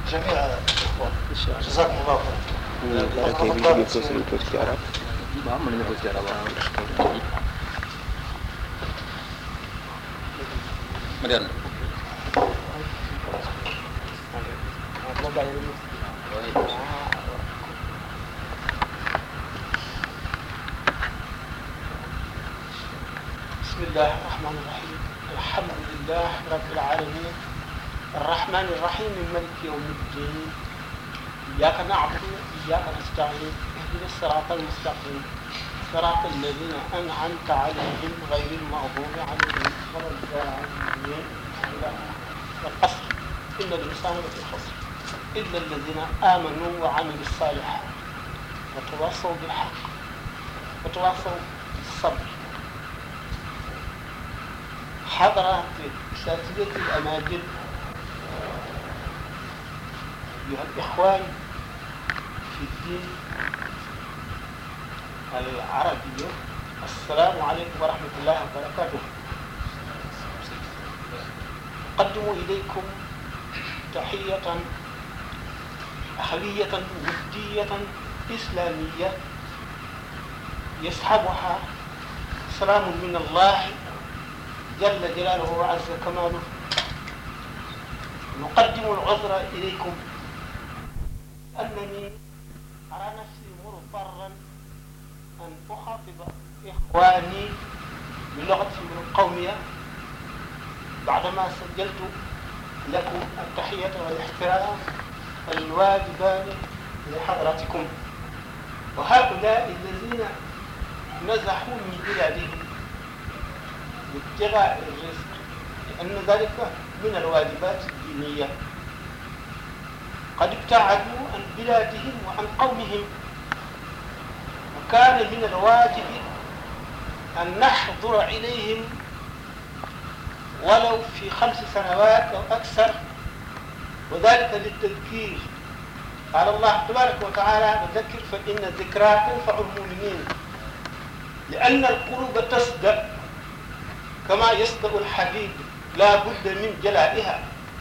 جميع الإخوة ان شاء الله جزاكم الله خير barke bi ñu ko suñu tuuti ci arab waaw mën nañu ko ci arab Mariana بسم الله الرحمن الرحيم الحمد لله رب العالمين الرحمن الرحيم مالك يوم الدين إياك نعبد وإياك نستعين اهدنا الصراط المستقيم صراط الذين أنعمت عليهم غير المغضوب عليهم ولا الضالين القصر إن الإنسان لفي خسر إلا الذين آمنوا وعملوا الصالحات وتواصوا بالحق وتواصوا بالصبر حضرات أساتذة الأماجد أيها الإخوان في الدين العربي السلام عليكم ورحمة الله وبركاته أقدم إليكم تحية أخوية ودية إسلامية يصحبها سلام من الله جل جلاله وعز كماله نقدم العذر إليكم أنني أرى نفسي مضطرا أن أخاطب إخواني بلغتهم القومية بعدما سجلت لكم التحية والاحترام الواجبان لحضراتكم وهؤلاء الذين نزحوا من بلادهم بابتغاء الرزق لأن ذلك من الواجبات الدينية قد ابتعدوا عن بلادهم وعن قومهم وكان من الواجب أن نحضر إليهم ولو في خمس سنوات أو أكثر وذلك للتذكير قال الله تبارك وتعالى وذكر فإن الذكرى تنفع المؤمنين لأن القلوب تصدأ كما يصدأ الحديد لا بد من جلائها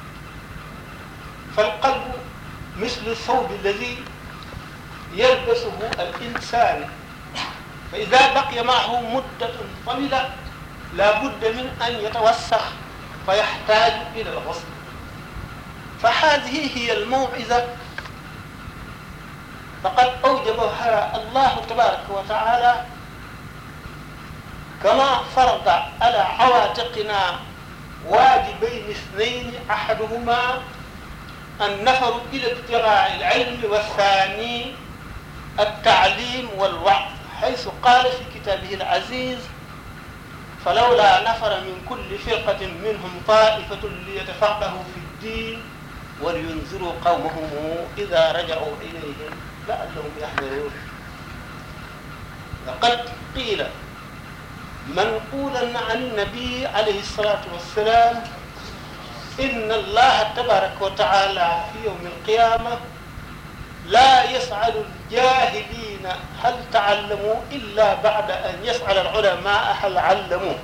فالقلب مثل الثوب الذي يلبسه الإنسان فإذا بقي معه مدة طويلة لا بد من أن يتوسخ فيحتاج إلى الغسل فهذه هي الموعظة فقد أوجبها الله تبارك وتعالى كما فرض على عواتقنا واجبين اثنين احدهما النفر الى ابتغاء العلم والثاني التعليم والوعظ حيث قال في كتابه العزيز فلولا نفر من كل فرقة منهم طائفة ليتفقهوا في الدين ولينذروا قومهم إذا رجعوا إليهم لعلهم يحذرون لقد قيل منقولا عن النبي عليه الصلاة والسلام إن الله تبارك وتعالى في يوم القيامة لا يسأل الجاهلين هل تعلموا إلا بعد أن يسأل العلماء هل علموا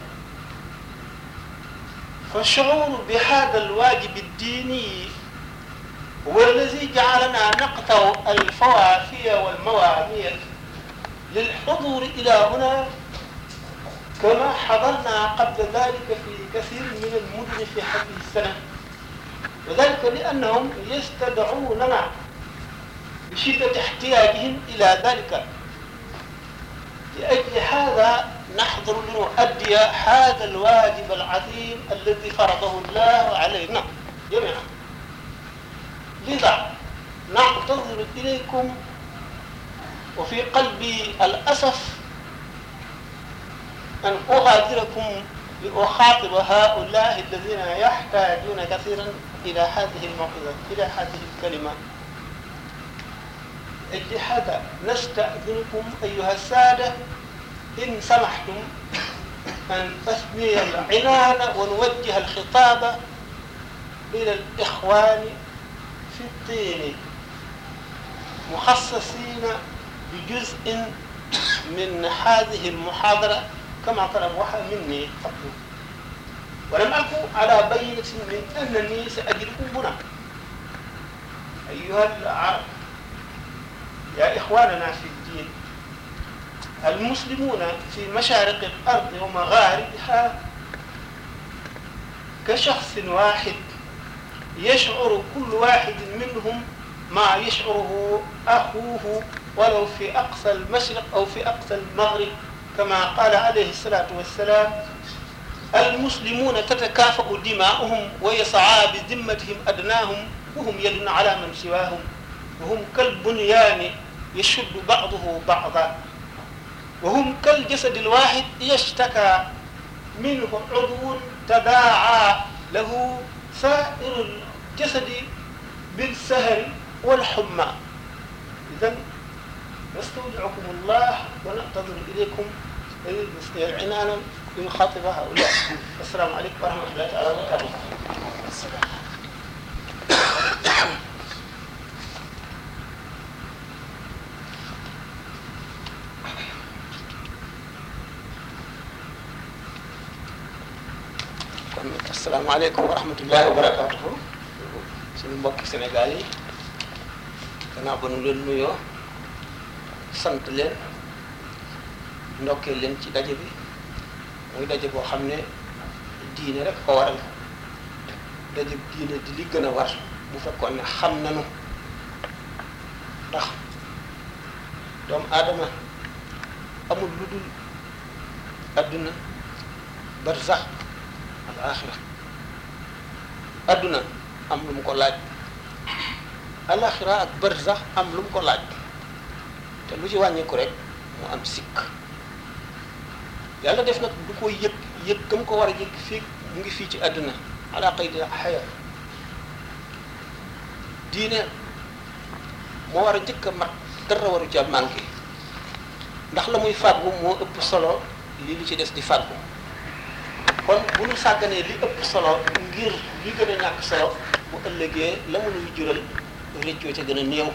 فالشعور بهذا الواجب الديني هو الذي جعلنا نقطع الفوافي والموامير للحضور إلى هنا كما حضرنا قبل ذلك في كثير من المدن في هذه السنة وذلك لأنهم يستدعوننا بشدة احتياجهم إلى ذلك لأجل هذا نحضر لنؤدي هذا الواجب العظيم الذي فرضه الله علينا جميعا لذا نعتذر إليكم وفي قلبي الأسف أن أغادركم لأخاطب هؤلاء الذين يحتاجون كثيرا إلى هذه الموعظة إلى هذه الكلمة أجل هذا نستأذنكم أيها السادة إن سمحتم أن أثني العنان ونوجه الخطاب إلى الإخوان في الدين مخصصين بجزء من هذه المحاضرة كما طلبوها مني قبل ولم أكن على بينة من أنني سأجدكم هنا أيها العرب يا إخواننا في الدين المسلمون في مشارق الأرض ومغاربها كشخص واحد يشعر كل واحد منهم ما يشعره أخوه ولو في أقصى المشرق أو في أقصى المغرب كما قال عليه الصلاة والسلام المسلمون تتكافأ دماؤهم ويسعى بذمتهم أدناهم وهم يد على من سواهم وهم كالبنيان يشد بعضه بعضا وهم كالجسد الواحد يشتكى منه عضو تداعى له سائر الجسد بالسهر والحمى إذا نستودعكم الله ونعتذر إليكم عنانا لنخاطب هؤلاء السلام عليكم ورحمة الله تعالى وبركاته kon asalaamaaleykum wa rahmatullahi wa barakatuhu suñu mbokki Sénégal yi gannaaw ba nu leen nuyoo sant leen ndokkee leen ci daje bi muy daje boo xam ne diine rek ko waral daje diine di li gën a war bu fekkoon ne xam nanu ndax doomu aadama amul lu dul adduna barzax al axira adduna am lu mu ko laaj alaxira ak barzax am lu mu ko laaj te lu ci wàññeeku rek mu am sikk yàlla def nag du ko yëg yëg gam ko war a yëg fii mu ngi fii ci àdduna ala qaydi xaya diine moo war a njëkk a mat dara waru ca manqué ndax la muy fàggu moo ëpp solo li li ci des di fàggu kon bu ñu sàgganee li ëpp solo ngir li gën a ñàkk solo bu ëllëgee la mu nuy jural réccoo ca gën a néew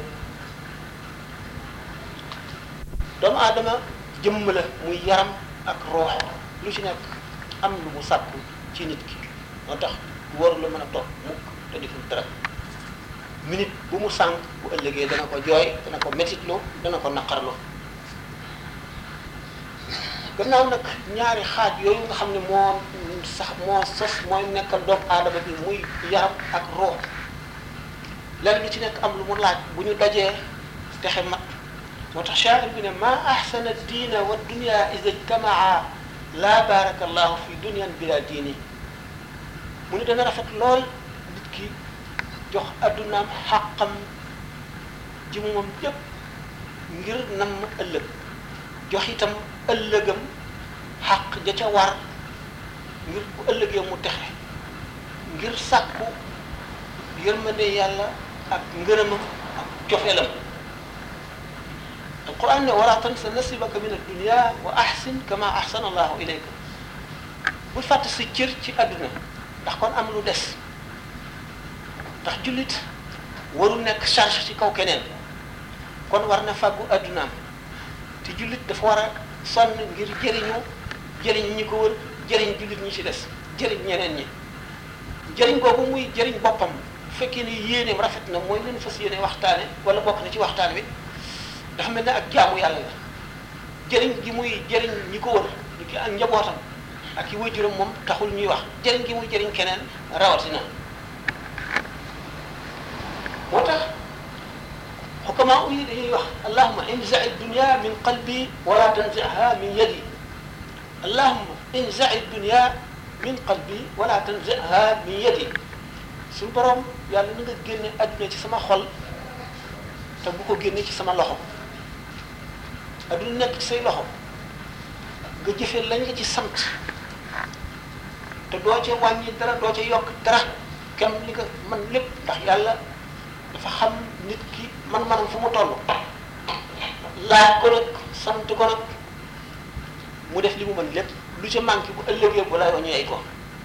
doomu aadama jëmm la muy yaram ak roox lu ci nekk am lu mu sàkku ci nit ki moo tax waru la mën a toog mukk te deful dara minute bu mu sànq bu ëllëgee dana ko jooy dana ko metitlu dana ko naqarlu gannaaw nag ñaari xaaj yooyu nga xam ne moo sax moo sos mooy nekkal doomu aadama bi muy yaram ak roox lenn lu ci nekk am lu mu laaj bu ñu dajee texe mat moo tax shaa'ir bi ne ma ahsana diina wa dunya ida ijtamaa laa baraka allahu fi dunyan bila diini mu ne dana rafet lool nit ki jox addunaam xàqam ji moom yépp ngir nam ëllëg jox itam ëllëgam xàq ja ca war ngir bu ëllëgee mu texe ngir sàkku yërmande yàlla ak ngërëmam ak cofeelam alquran ne wala tansa nasibaka min addunia wa ahsin kama ahsana allahu ilayka bul fàtte sa cër ci àdduna ndax kon am lu des ndax jullit warul nekk charge ci kaw keneen kon war na fàggu àddunaam te jullit dafa war a sonn ngir jëriñu jëriñ ñi ko wër jëriñ jullit ñi ci des jëriñ ñeneen ñi jëriñ googu muy jëriñ boppam bu fekkee ne yéeneem rafet na mooy leen fas yéene waxtaane wala bokk na ci waxtaan wi dafa mel ne ak jaamu yàlla la jëriñ gi muy jëriñ ñi ko wër ñi ki ak njabootam ak i waajuram moom taxul ñuy wax jëriñ gi muy jëriñ keneen rawatina moo tax xukamaa yi dañuy wax allahuma inzai dunia min qalbi wala tanziha min yadi allahuma inzai dunia min qalbi wala tanziha min yadi suñu borom yàlla na nga génne adduna ci sama xol te bu ko génne ci sama loxo adduna nekk ci say loxo nga jëfee lañ la ci sant te doo ca wàññi dara doo ca yokk dara kem li nga man lépp ndax yàlla dafa xam nit ki man-manam fu mu toll laaj ko nag sant ko nag mu def li mu mën lépp lu ca manqué bu ëllëgee bu la wañu ay ko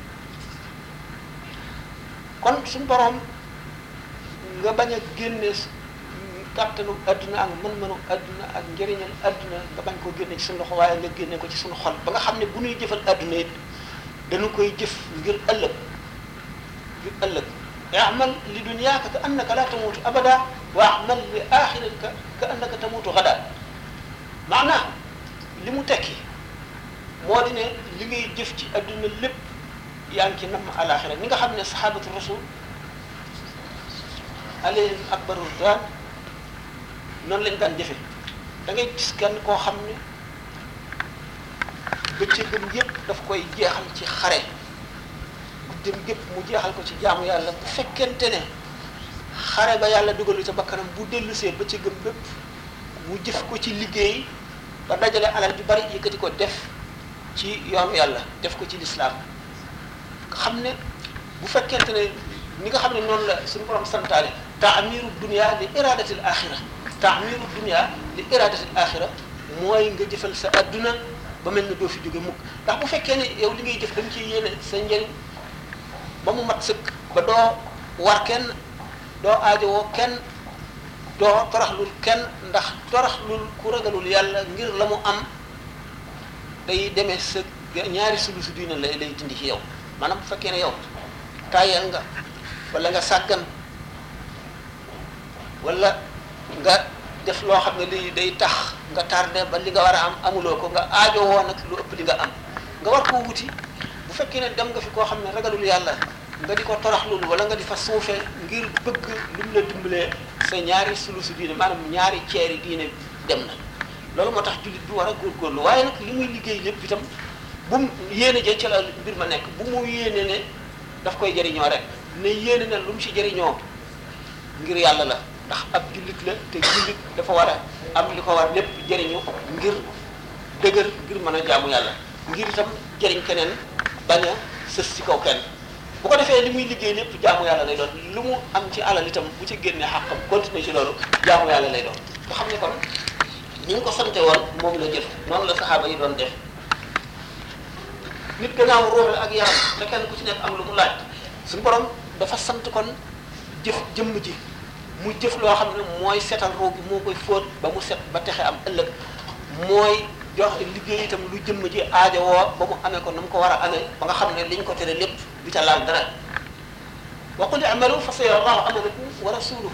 kon suñu borom nga bañ a génne kàttanu adduna ak mën-mënu adduna ak njëriñal adduna nga bañ koo génne ci suñu loxo waaye nga génne ko ci suñu xol ba nga xam ne bu ñuy jëfal adduna it dañu koy jëf ngir ëllëg ngir ëllëg amal li dunyaaka ka annaka la tamuutu abada wa amal li axiratika ka annaka tamuutu gada maanaam li mu tekki moo di ne li ngay jëf ci adduna lépp yaa ngi ci namm alaxira ni nga xam ne sahabatu rasul alayhim akbaru ridwan noonu lañ daan jëfe da ngay gis kenn koo xam ne bëccëgam yépp daf koy jeexal ci xare guddim gépp mu jeexal ko ci jaamu yàlla bu fekkente ne xare ba yàlla dugalu ca bakkanam bu dellusee bëccëgam bépp mu jëf ko ci liggéey ba dajale alal ju bari yëkkati ko def ci yoonu yàlla def ko ci lislaam xam ne bu fekkente ne ni nga xam ne noonu la suñu borom santaane taamiru dunia li iradatil axira taamiru dunia li iradatil axira mooy nga jëfal sa adduna ba mel ne doo fi jóge mukk ndax bu fekkee ne yow li ngay jëf da nga ciy yéene sa njëriñ ba mu mat sëkk ba doo war kenn doo aajowoo kenn doo toraxlul kenn ndax toraxlul ku ragalul yàlla ngir la mu am day demee sa ñaari sulu su diina lay lay dindi ci yow maanaam bu fekkee ne yow tàyyal nga wala nga sàggan wala nga def loo xam ne lii day tax nga tardé ba li nga war a am amuloo ko nga aajo woo nag lu ëpp li nga am nga war koo wuti bu fekkee ne dem nga fi koo xam ne ragalul yàlla nga di ko toroxlul wala nga di fa suufe ngir bëgg lu mu la dimbalee sa ñaari sulusu diine maanaam ñaari ceeri diine dem na loolu moo tax jullit bi war a góorgóorlu waaye nag li muy liggéey lépp itam bu mu yéene jee ca la mbir ma nekk bu mu yéene ne daf koy jëriñoo rek ne yéene ne lu mu si jëriñoo ngir yàlla la ndax ab jullit la te jullit dafa war a am li ko war lépp jëriñu ngir dëgër ngir mën a jaamu yàlla ngir itam jëriñ keneen bañ a sës ci kaw kenn bu ko defee li muy liggéey lépp jaamu yàlla lay doon lu mu am ci alal itam bu ci génnee xàqam continuer ci loolu jaamu yàlla lay doon nga xam ne kon ni ñu ko sante woon moom la jëf noonu la saxaaba yi doon def nit gannaaw ruux la ak yaram te kenn ku ci nekk am lu mu laaj suñu borom dafa sant kon jëf jëmm ji mu jëf loo xam ne mooy setal ruu gi moo koy fóot ba mu set ba texe am ëllëg mooy jox liggéey itam lu jëmm ji aajowoo ba mu amee ko na mu ko war a amee ba nga xam ne liñ ko tere lépp du ca laal dara wa qul i'malu fa sayara Allahu amalakum wa rasuluhu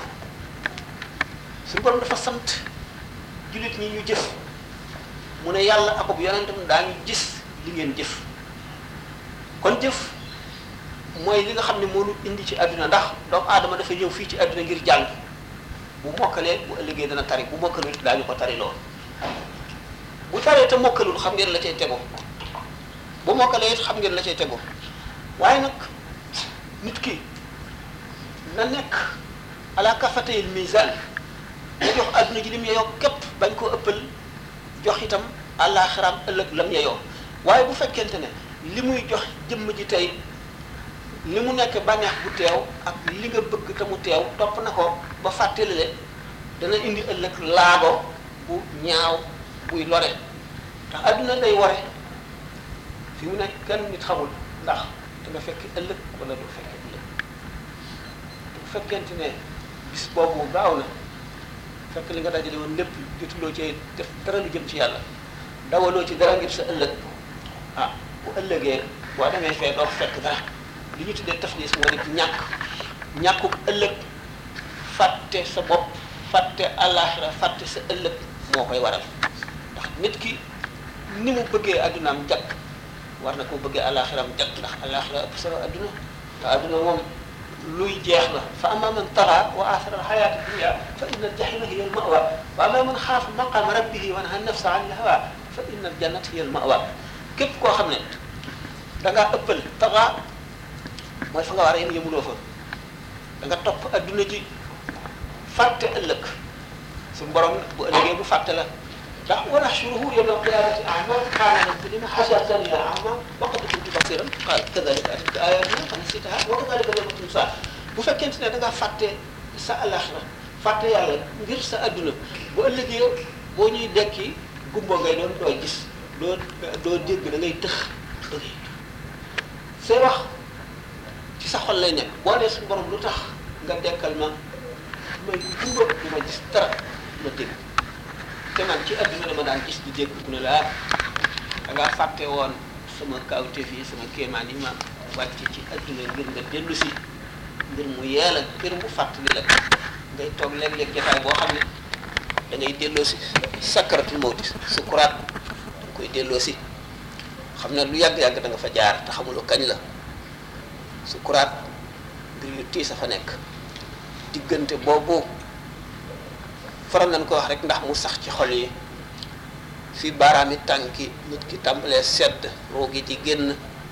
suñu borom dafa sant jullit ñi ñu jëf mu ne yàlla akub yonentam daañu gis li ngeen jëf kon jëf mooy li nga xam ne moo ñu indi ci àdduna ndax doomu aadama dafa ñëw fii ci àdduna ngir jàng bu mokkalee bu ëllëgee dana tari bu mokkalul daañu ko tari lool bu taree te mokkalul xam ngeen la cay tego bu mokkalee it xam ngeen la cay tego waaye nag nit ki na nekk ala kafatayil misaan nga jox àdduna ji lim yeyoo képp bañ koo ëppal jox itam àllaaxiraam ëllëg lam yeyoo waaye bu fekkente ne li muy jox jëmm ji tey li mu nekk bànneex bu teew ak li nga bëgg te mu teew topp na ko ba fàttalile dana indi ëllëg laago bu ñaaw buy lore ndax àdduna day ware fi mu nekk kenn nit xamul ndax da nga fekk ëllëg wala du fekk ëllëg bu fekkente ne bis boobu gaaw na fekk li nga dajale woon lépp jotuloo ci def dara lu jëm ci yàlla dawaloo ci dara ngir sa ëllëg ah bu ëllëgee boo demee fee doo fekk dara li ñu tuddee taflis moo di ñàkk ñàkkuk ëllëg fàtte sa bopp fàtte àllaaxira fàtte sa ëllëg moo koy waral ndax nit ki ni mu bëggee addunaam jàkk war na koo bëggee àllaaxiraam jàkk ndax àllaaxira ëpp solo adduna te adduna moom luy jeex la fa amma man taxa wa athara alxayaata dunia fa inna aljahima hiya almawa wa amma man xaafa maqama rabbihi wa naha nafsa an ilhawa fa inna aljannata hiya almawa képp koo xam ne da ngaa ëppal taxa mooy fa nga war a yem yemuloo fa da nga topp adduna ji fàtte ëllëg suñu borom bu ëllëgee bu fàtte la ndax wa nahshuruhu yawma alqiyamati a'ma qaala rabbi lima hashartani a'ma wa qad kuntu basiran qaala kadhalika atatka ayatina fa nasitaha wa kadhalika al-yawma tunsa bu fekkente ne da ngaa fàtte sa alaxira fàtte yàlla ngir sa adduna bu ëllëgee boo ñuy dekki gumbo ngay doon doo gis doo doo dégg da ngay tëx da ngay say wax ci sa xol lay nekk boo dee suñu borom lu tax nga dekkal ma may gumba du ma gis dara ma dégg te man ci adduna dama daan gis di dégg ku ne la da ngaa fàtte woon sama kawteef yi sama kéemaan yi ma wàcc ci adduna ngir nga dellu si ngir mu yee la ngir mu fàttali la ngay toog léeg-léeg jotaay boo xam ne da ngay delloo si sakkaratul mawti sukuraat da koy delloo si xam ne lu yàgg-yàgg da nga fa jaar te xamuloo kañ la sukuraat mbir yu tiis a fa nekk diggante boobu faral nañ ko wax rek ndax mu sax ci xol yi fi baaraami tànki nit ki tàmbalee sedd roo gi di génn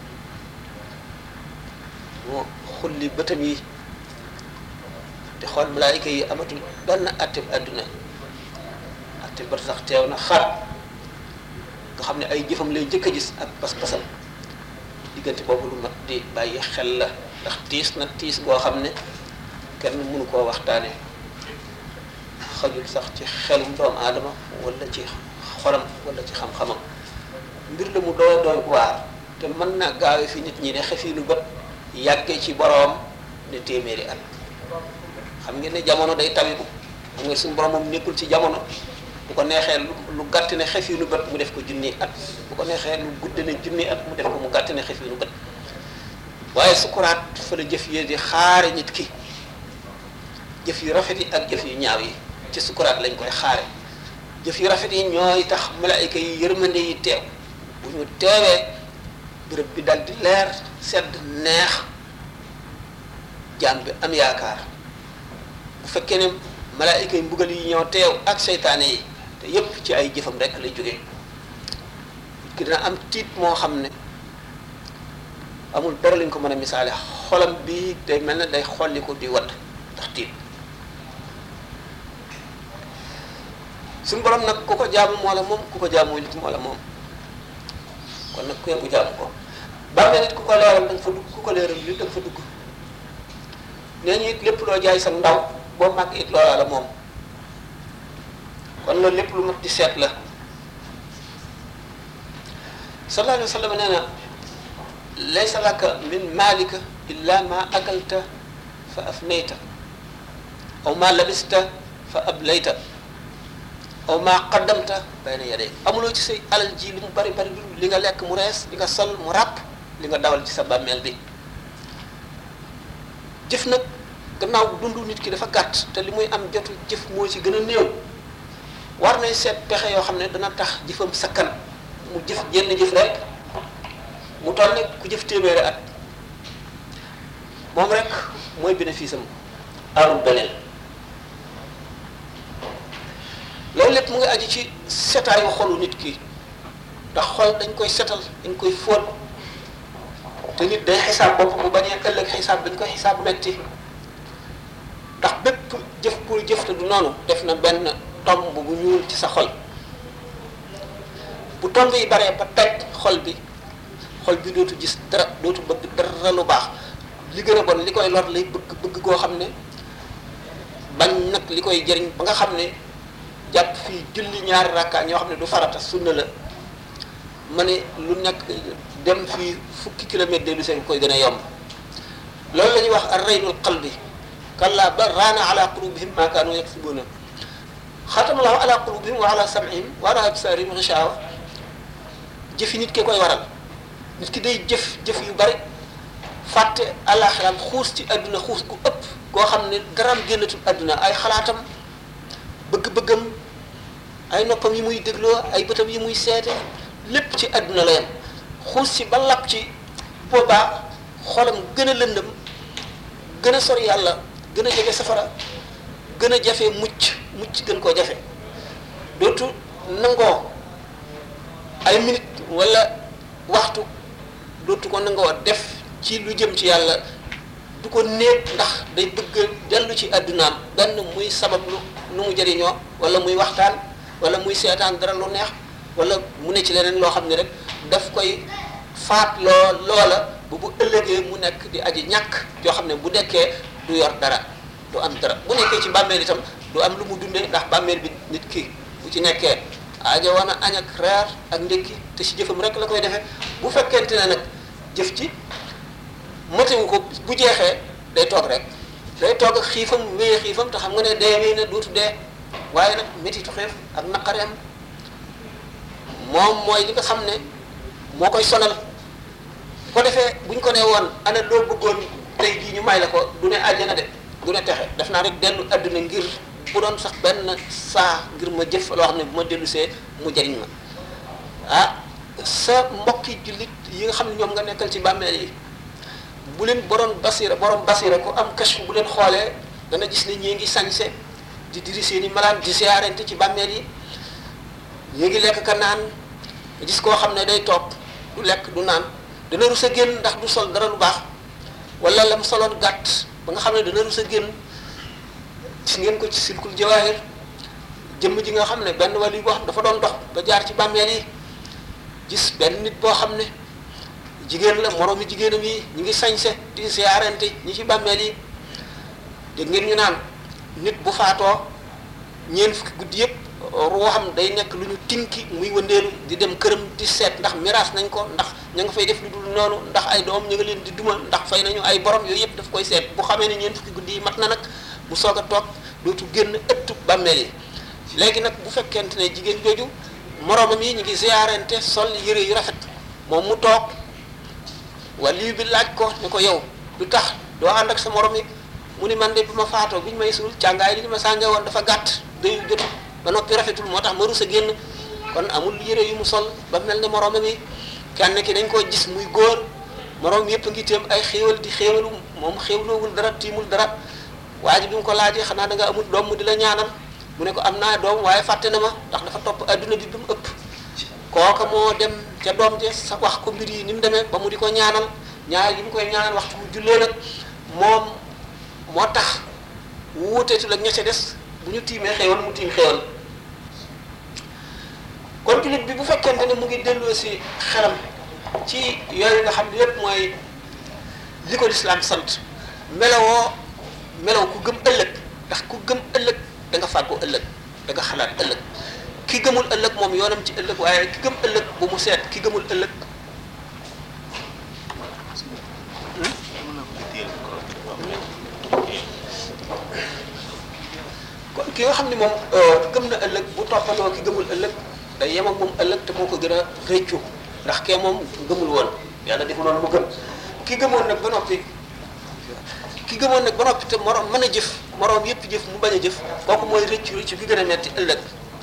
mu xulli bëtam yi te xool malaayika yi amatul benn atteb àdduna atte ba sax teew na xar nga xam ne ay jëfam lay jëkk a gis ak pas-pasam diggante boobu lu mat di bàyyi xel la ndax tiis na tiis goo xam ne kenn mënu koo waxtaane xajul sax ci xelum doomu aadama wala ci xolam wala ci xam-xamam mbir la mu doy doy waar te mën naa gaawe fi nit ñi ne xefiinu bët yàggee ci boroom ne téeméeri at xam ngeen ne jamono day tawiku xam nga suñu borom moom nekkul ci jamono bu ko neexee lu lu gàtt ne xefiinu bët mu def ko junni at bu ko neexee lu gudd ne junni at mu def ko mu gàtt ne xefiinu bët waaye sukuraat fa la jëf yi di xaare nit ki jëf yu rafet yi ak jëf yu ñaaw yi ci sukuraat lañ koy xaare jëf yu rafet yi ñooy tax malaayika yi yërmande yi teew bu ñu teewee bërëb bi dal di leer sedd neex jaam bi am yaakaar bu fekkee ne malaayika yi mbugal yi ñoo teew ak seytaane yi te yépp ci ay jëfam rek lay jógee ki dina am tiit moo xam ne amul dara lañ ko mën a misaale xolam bi day mel ne day xolli ko di wadd ndax tiit suñu borom nag ku ko jaamu moo la moom ku ko jaamu nit moo la moom kon nag ku yëngu jaamu ko bàmmeel nit ku ko leeral da nga fa dugg ku ko leeral li da nga fa dugg nee ñu it lépp loo jaay sa ndaw boo màgg it loola la moom kon loolu lépp lu mat di seet la sallallahu alayhi wa sallam nee na laysa laka min maalika illa ma akalta fa afnayta aw ma labista fa ablayta aw ma qaddamta bayna yaday amuloo ci say alal ji li mu bari bari li nga lekk mu rees li nga sol mu ràpp li nga dawal ci sa bàmmeel bi jëf nag gannaaw dundu nit ki dafa gàtt te li muy am jotu jëf moo ci gën a néew war nay seet pexe yoo xam ne dana tax jëfam sakkan mu jëf jenn jëf rek mu toll ne ku jëf téeméeri at moom rek mooy bénéfice am amul beneen loolu lépp mu ngi aju ci setaayu xolu nit ki ndax xol dañ koy setal dañ koy fóot te nit day xisaab bopp bu bañee ëllëg xisaab dañ koy xisaab metti ndax bépp jëf pour jëf te du noonu def na benn tomb bu ñuul ci sa xol bu tomb yi baree ba teg xol bi xol bi dootu gis dara dootu bëgg dara lu baax li gën a bon li koy lor lay bëgg bëgg koo xam ne bañ nag li koy jëriñ ba nga xam ne jàpp fii julli ñaari rakka ñoo xam ne du farata sunna la ma ne lu nekk dem fii fukki kilomètre de lu seen koy gën a yomb loolu la ñuy wax ar-raynul qalbi kalla bal raana ala qulubihim ma kaanu yaksibuna xatama allahu ala qulubihim wa ala sam'ihim wa ala absarihim ghishawa jëfi nit ki koy waral nit ki day jëf jëf yu bari fàtte àllaaxiraam xuus ci àdduna xuus gu ëpp koo xam ne daraam génnatul àdduna ay xalaatam bëgg-bëggam ay noppam yi muy dégloo ay bëtam yi muy seete lépp ci àdduna la yem xuus ci ba lap ci boobaa xolam gën a lëndëm gën a sori yàlla gën a jege safara gën a jafe mucc mucc gën koo jafe dootu nangoo ay minute wala waxtu dootu ko nangoo def ci lu jëm ci yàlla du ko néeg ndax day bëgg dellu ci àddunaam benn muy sabab lu nu mu jëriñoo wala muy waxtaan wala muy seetaan dara lu neex wala mu ne ci leneen loo xam ne rek daf koy faat loo loola bu bu ëllëgee mu nekk di aji ñàkk yoo xam ne bu nekkee du yor dara du am dara bu nekkee ci bàmmeel itam du am lu mu dundee ndax bàmmeel bi nit ki bu ci nekkee aajo woon a añ ak reer ak ndékki te si jëfam rek la koy defee bu fekkente ne nag jëf ci matewu ko bu jeexee day toog rek day toog ak xiifam wéye xiifam te xam nga ne dee wéy na dootu dee waaye nag métitu xiif ak naqareem moom mooy li nga xam ne moo koy sonal ko defee buñ ko nee woon ana loo bëggoon tey jii ñu may la ko du ne àjjana de du ne texe def naa rek dellu àdduna ngir bu doon sax benn saa ngir ma jëf loo xam ne bu ma dellu see mu jariñ ma ah sa mbokki jullit yi nga xam ne ñoom nga nekkal ci bàmmeel yi bu leen borom basira borom basira ku am kashfu bu leen xoolee dana gis ne ñii ngi sañse di diri seeni malaan di siyaarente ci bàmmeel yi ñii ngi lekk ka naan gis koo xam ne day toog du lekk du naan dana rus a génn ndax du sol dara lu baax wala lam soloon gàtt ba nga xam ne dana rus a génn gis ngeen ko ci silkul jawaahir jëmm ji nga xam ne benn wali boo xam dafa doon dox ba jaar ci bàmmeel yi gis benn nit boo xam ne jigéen la moroomi jigéenam yi ñu ngi sañse di siyaarante ñi ci bàmmeel yi dégg ngeen ñu naan nit bu faatoo ñeent fukki guddi yëpp ruuxam day nekk lu ñu tinki muy wëndeelu di dem këram di seet ndax miraas nañ ko ndax ña nga fay def lu dul noonu ndax ay doom ñu nga leen di duma ndax fay nañu ay borom yooyu yëpp daf koy seet bu xamee ne ñeent fukki guddi yi mat na nag mu soog a toog dootu génn ëttu bàmmeel yi léegi nag bu fekkente ne jigéen jooju moroomam yi ñu ngi ziyaarente sol yëre yu rafet moom mu toog wali bi laaj ko ne ko yow lu tax doo ànd ak sa morom yi mu ni man de bi ma faatoo bi ñu may suul càngaay li ñu ma sànge woon dafa gàtt dayu jotu ba noppi rafetul moo tax ma rus a génn kon amul yëre yu mu sol ba mel ne moroomam yi kenn ki dañ koo gis muy góor moroom yëpp ngi téem ay xéewal di xéewalu moom xéewloowul dara tiimul dara waa ji bi mu ko laajee xanaa da nga amul doom mu di la ñaanal mu ne ko am naa doom waaye fàtte na ma ndax dafa topp adduna bi bi mu ëpp kooka moo dem ca doom je sa wax ko mbir yi ni mu demee ba mu di ko ñaanal ñaar yi mu koy ñaanal waxtu bu jullee nag moom moo tax wuuteetul ak ña ca des bu ñu tiimee xéewal mu tiim xéewal kon jullit bi bu fekkente ne mu ngi delloo si xelam ci yooyu nga xam ne yépp mooy li ko lislaam sant melowoo melow ku gëm ëllëg ndax ku gëm ëllëg da nga fàggu ëllëg da nga xalaat ëllëg ki gëmul ëllëg moom yoonam ci ëllëg waaye ki gëm ëllëg bu mu seet ki gëmul ëllëg kon ki nga xam ne moom gëm na ëllëg bu toppandoo ki gëmul ëllëg day yem ak moom ëllëg te moo ko gën a rëccu ndax kee moom gëmul woon yàlla defu noonu mu gëm ki gëmoon nag ba noppi ki gëmoon nag ba noppi te moroom mën a jëf moroom yépp jëf mu bañ a jëf kooku mooy rëccu rëccu ki gën a metti ëllëg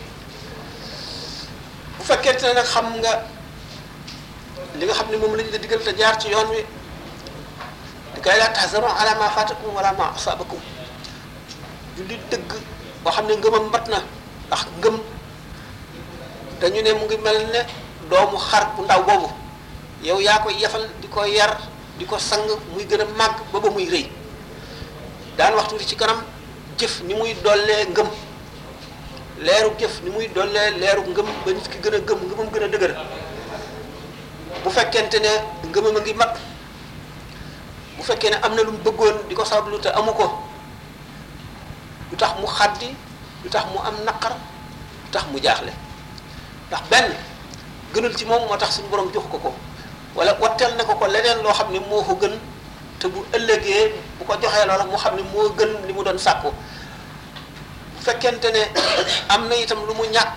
bu fekkente ne nag xam nga li nga xam ne moom lañ la digal te jaar ci yoon wi di kay laa tahzanu ala ma fatakum wala ma asabakum julli dëgg boo xam ne ngëmam mat na ndax ngëm dañu ne mu ngi mel ne doomu xar bu ndaw boobu yow yaa koy yefal di ko yar di ko sang muy gën a màgg ba ba muy rëy daan waxtu ci kanam jëf ni muy dollee ngëm leeru jëf ni muy dollee leeru ngëm ba nit ki gën a gëm ngëmam gën a dëgër bu fekkente ne ngëmam a ngi mat bu fekkee ne am na lu mu bëggoon di ko sablu te amu ko lu tax mu xaddi lu tax mu am naqar lu tax mu jaaxle ndax benn gënul ci moom moo tax suñu borom jox ko ko wala watteel na ko ko leneen loo xam ne moo ko gën te bu ëllëgee bu ko joxee loola mu xam ne moo gën li mu doon sàkku bu fekkente ne am na itam lu mu ñàkk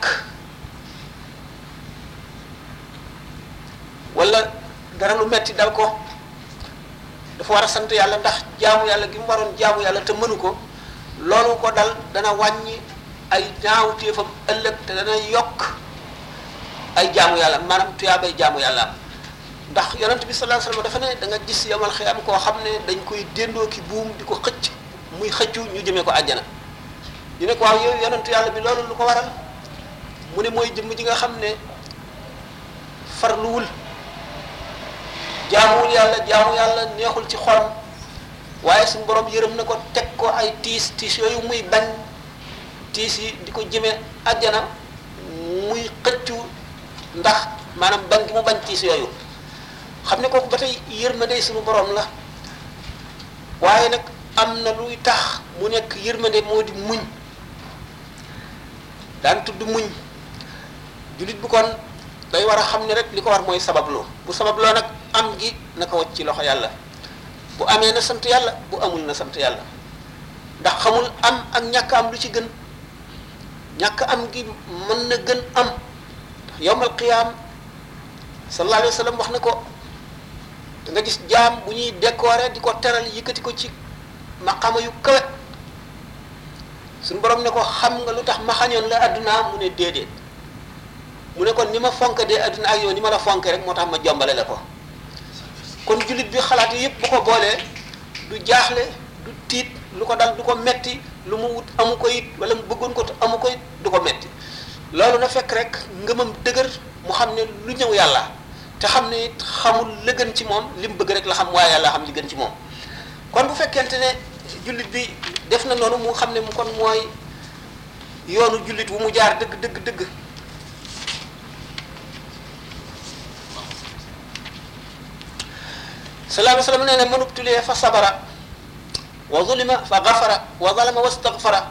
wala dara lu metti dal ko dafa war a sant yàlla ndax jaamu yàlla gi mu waroon jaamu yàlla te mënu ko loolu ko dal dana wàññi ay ñaawteefam ëllëg te dana yokk ay jaamu yàlla maanaam tuyaabay jaamu yàlla am ndax yonent bi sallallahu alayhi wasallam dafa ne da nga gis yamal xiyam koo xam ne dañ koy déndoo ki buum di ko xëcc muy xëccu ñu jëmee ko àjjana ñu ne ko waaw yow yonent yàlla bi loolu lu ko waral mu ne mooy jëmm ji nga xam ne farluwul jaamuwul yàlla jaamu yàlla neexul ci xolam waaye suñu borom yërëm na ko teg ko ay tiis tiis yooyu muy bañ tiis yi di ko jëmee àjjana muy xëccu ndax maanaam bañ gi mu bañ tiis yooyu xam ne kooku ba tey yërmande suñu borom la waaye nag am na luy tax mu nekk yërmande moo di muñ daan tudd muñ jullit bu kon day war a xam ne rek li ko war mooy sababloo bu sababloo nag am gi na ko wacc ci loxo yàlla bu amee na sant yàlla bu amul na sant yàlla ndax xamul am ak ñàkk am lu ci gën ñàkk am gi mën na gën am yowmal qiyaam sallallahu alayhi wa sallam wax na ko da nga gis jaam bu ñuy décorer di ko teral yëkkati ko ci maqama yu kawe suñu borom ne ko xam nga lu tax ma xañoon la adduna mu ne déedéet mu ne kon ni ma fonk dee adduna ak yow ni ma la fonk rek moo tax ma jombale la ko kon jullit bi xalaat yi yëpp bu ko boolee du jaaxle du tiit lu ko dal du ko metti lu mu wut amu ko it wala mu bëggoon ko te amu ko it du ko metti loolu na fekk rek ngëmam dëgër mu xam ne lu ñëw yàlla te xam ne it xamul la gën ci moom li mu bëgg rek la xam waaye yàlla xam li gën ci moom kon bu fekkente ne jullit bi def na noonu mu xam ne mu kon mooy yoonu jullit wu mu jaar dëgg dëgg dëgg sallallahu alayhi wa sallam nee na mënub tulee fa sabara wa zulima fa gafara wa zalama wa stagfara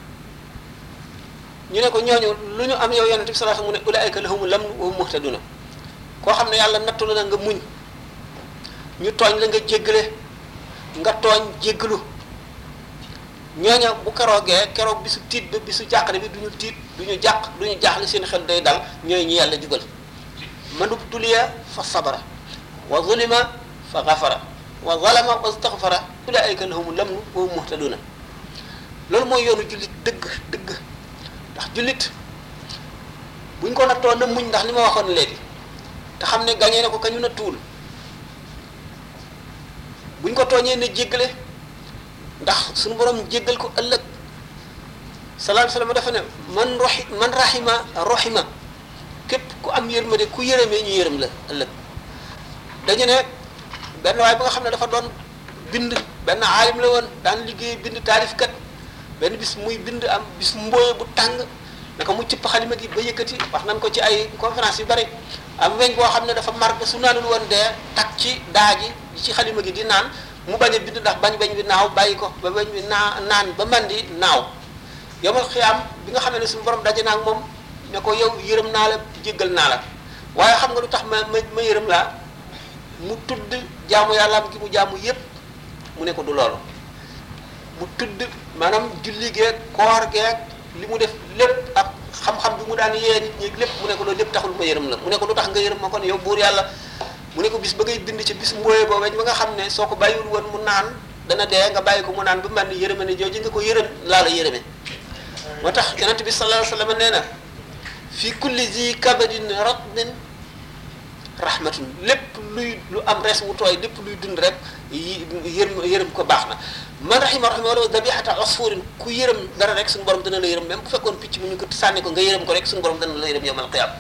ñu ne ko ñooñu lu ñu am yow yonente bi sallallahu alayhi wa sallam mu ne ulaayka lahumu lamnu wa hum muhtaduna koo xam ne yàlla nattu la nga muñ ñu tooñ la nga jéggale nga tooñ jéggalu ñooña bu keroogee keroog bisu tiit ba bisu jàqare bi du ñu tiit du ñu jàq du ñu jaaxle seen xel day dal ñooy ñi yàlla jugal manub tuliya fa sabara wa zulima fa gafara wa zalama wa staghfara ulaayka lahumu lamnu wa hum muhtaduna loolu mooy yoonu jullit dëgg dëgg ndax jullit buñ ko nattoo na muñ ndax li ma waxoon léegi te xam ne gañee na ko kañu na tuul buñ ko tooñee ne jéggale ndax suñu borom jéggal ko ëllëg sallallahu alayhi wasallam dafa ne man roxi man rahima roxima képp ku am yërmande ku yërëmee ñu yërëm la ëllëg dañu ne benn waay ba nga xam ne dafa doon bind benn aalim la woon daan liggéey bind taalifkat benn bis muy bind am bis mbooye bu tàng naka mu cëpp xalima gi ba yëkkati wax nañ ko ci ay conférence yu bari am weñ boo xam ne dafa mar ba su naanul woon dee tak ci daa gi ci xalima gi di naan mu bañ a bind ndax bañ bañ bi naaw bàyyi ko ba bañ bi naa naan ba man di naaw yomal xiyaam bi nga xam ne suñu borom daje naa ak moom ne ko yow yërëm naa la jéggal naa la waaye xam nga lu tax ma ma ma yërëm laa mu tudd jaamu yàllaam gi mu jaamu yépp mu ne ko du loolu mu tudd maanaam julli geeg koor geeg li mu def lépp ak xam-xam bi mu daan yee nit ñi lépp mu ne ko loolu lépp taxul ma yërëm la mu ne ko lu tax nga yërëm ma kon yow buur yàlla mu ne ko bis ba ngay bind ci bis mbooyee boo weñ ba nga xam ne soo ko bàyyiwul woon mu naan dana dee nga bàyyi ko mu naan ba man ni yërëme ne jooju nga ko yërëm laa la yërëme moo tax yonent bi sallallahu alayhi wasallam nee na fi kulli zi kabadin ratbin rahmatun lépp luy lu am res wu tooy lépp luy dund rek yi yërëm yërëm ko baax na man rahima rahima wala dabihata asfurin ku yërëm dara rek suñu borom dana la yërëm même bu fekkoon picc mu ñu ko sànni ko nga yërëm ko rek suñu borom dana la yërëm yawmal qiyaam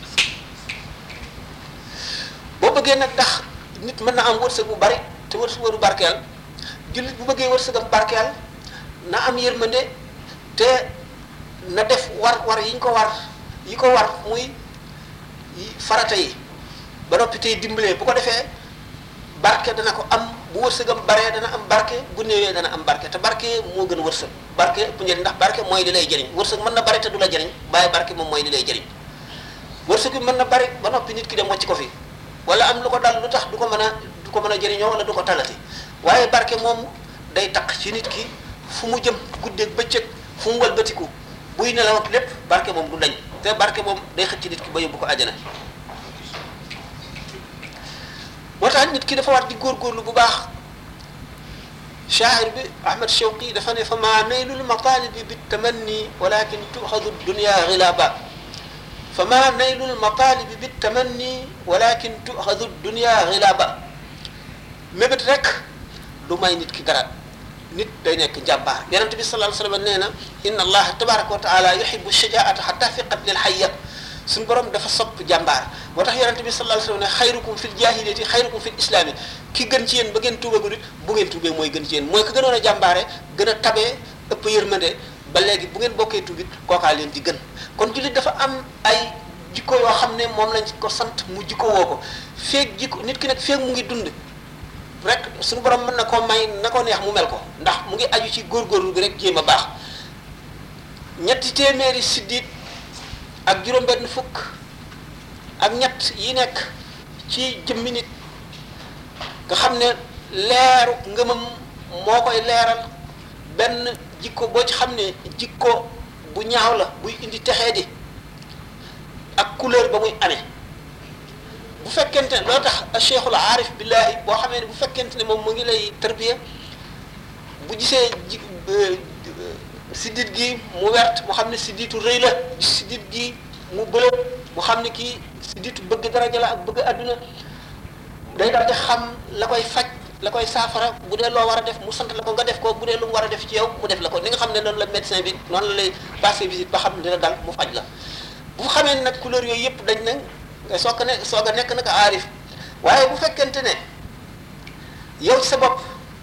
boo bëggee nag tax nit mën na am wërsëg bu bari te wërsëg du barkeel jullit bu bëggee wërsëgam barkeel na am yërmande te na def war war yi ñu ko war yi ko war muy farata yi ba noppi tey dimbalee bu ko defee barke dana ko am bu wërsëgam baree dana am barke bu néewee dana am barke te barke moo gën wërsëg barke bu njëriñ ndax barke mooy li lay jëriñ wërsëg mën na bari te du la jëriñ waaye barke moom mooy li lay jëriñ wërsëg bi mën na bari ba noppi nit ki dem wàcc ko fi wala am lu ko dal lu tax du ko mën a du ko mën a jëriñoo wala du ko talati waaye barke moom day taq ci nit ki fu mu jëm guddeeg bëccëg fu mu walbatiku buy nelaw ak lépp barke moom du dañ te barke moom day xëcc nit ki ba yóbbu ko àjjana moo tax nit ki dafa war di góorgóorlu bu baax shaahir bi Ahmad Shawqi dafa ne fa maa naylul matalibi bi tamanni walakin tuxadu dunya xilaaba fa maa naylul matalibi bi tamanni walakin tuxadu dunya xilaaba mébét rek du may nit ki dara nit day nekk njàmbaar yonent bi sallallahu alayhi wa sallam nee na inna allaha tabaraka wa taala yuhibbu shajaata xatta fi qatlil hayya suñu borom dafa sopp jàmbaar moo tax yonente bi sallallahu alayhi wasallam ne xayrukum fil jahiliyati xayrukum fil islami ki gën ci yéen ba ngeen tuubagul it bu ngeen tuubee mooy gën ci yéen mooy ko gënoon a jàmbaare gën a tabee ëpp yërmande ba léegi bu ngeen bokkee tuubit kookaa leen di gën kon jullit dafa am ay jikko yoo xam ne moom lañ ko sant mu jikko woo ko feeg jikko nit ki nag feeg mu ngi dund rek suñu borom mën na koo may na ko neex mu mel ko ndax mu ngi aju ci góorgóorlu bi rek jéem a baax ñetti téeméeri siddit ak juróom-benn fukk ak ñett yi nekk ci jëmmi nit nga xam ne leeru ngëmam moo koy leeral benn jikko boo ci xam ne jikko bu ñaaw la buy indi texee di ak couleur ba muy amee bu fekkente ne loo tax cheikhul aarif billahi boo xamee ne bu fekkente ne moom mu ngi lay tarbiya bu gisee ji siddit gi mu wert mu xam ne sidditu rëy la siddit gi mu bële mu xam ne kii sidditu bëgg daraja la ak bëgg àdduna day daal di xam la koy faj la koy saafara bu dee loo war a def mu sant la ko nga def ko bu dee lu mu war a def ci yow mu def la ko ni nga xam ne noonu la médecin bi noonu la lay passé visite ba xam ne dina dal mu faj la bu xamee ne nag couleur yooyu yëpp dañ ne nga soog a ne soog a nekk nag aarif waaye bu fekkente ne yow ci sa bopp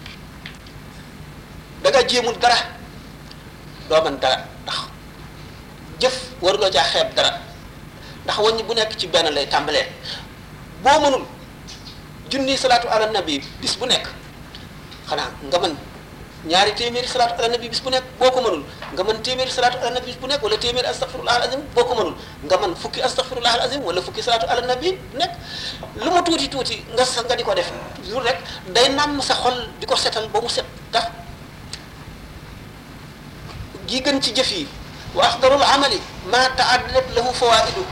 da nga jéemul dara doo mën dara ndax jëf waruloo caa xeeb dara ndax wàññi bu nekk ci benn lay tàmbalee boo mënul junni salaatu ala nabi bis bu nekk xanaa nga mën ñaari téeméeri salaatu ala nabi bis bu nekk boo ko mënul nga mën téeméeri salaatu ala nabi bis bu nekk wala téeméeri astaghfirullah al azim boo ko mënul nga mën fukki astaghfirullah al azim wala fukki salaatu ala nabi nekk lu mu tuuti tuuti nga sa nga di ko def toujours rek day nàmm sa xol di ko setal ba mu set tax gi gën ci jëf yi wa afdalul amali ma taaddat lahu fawaidu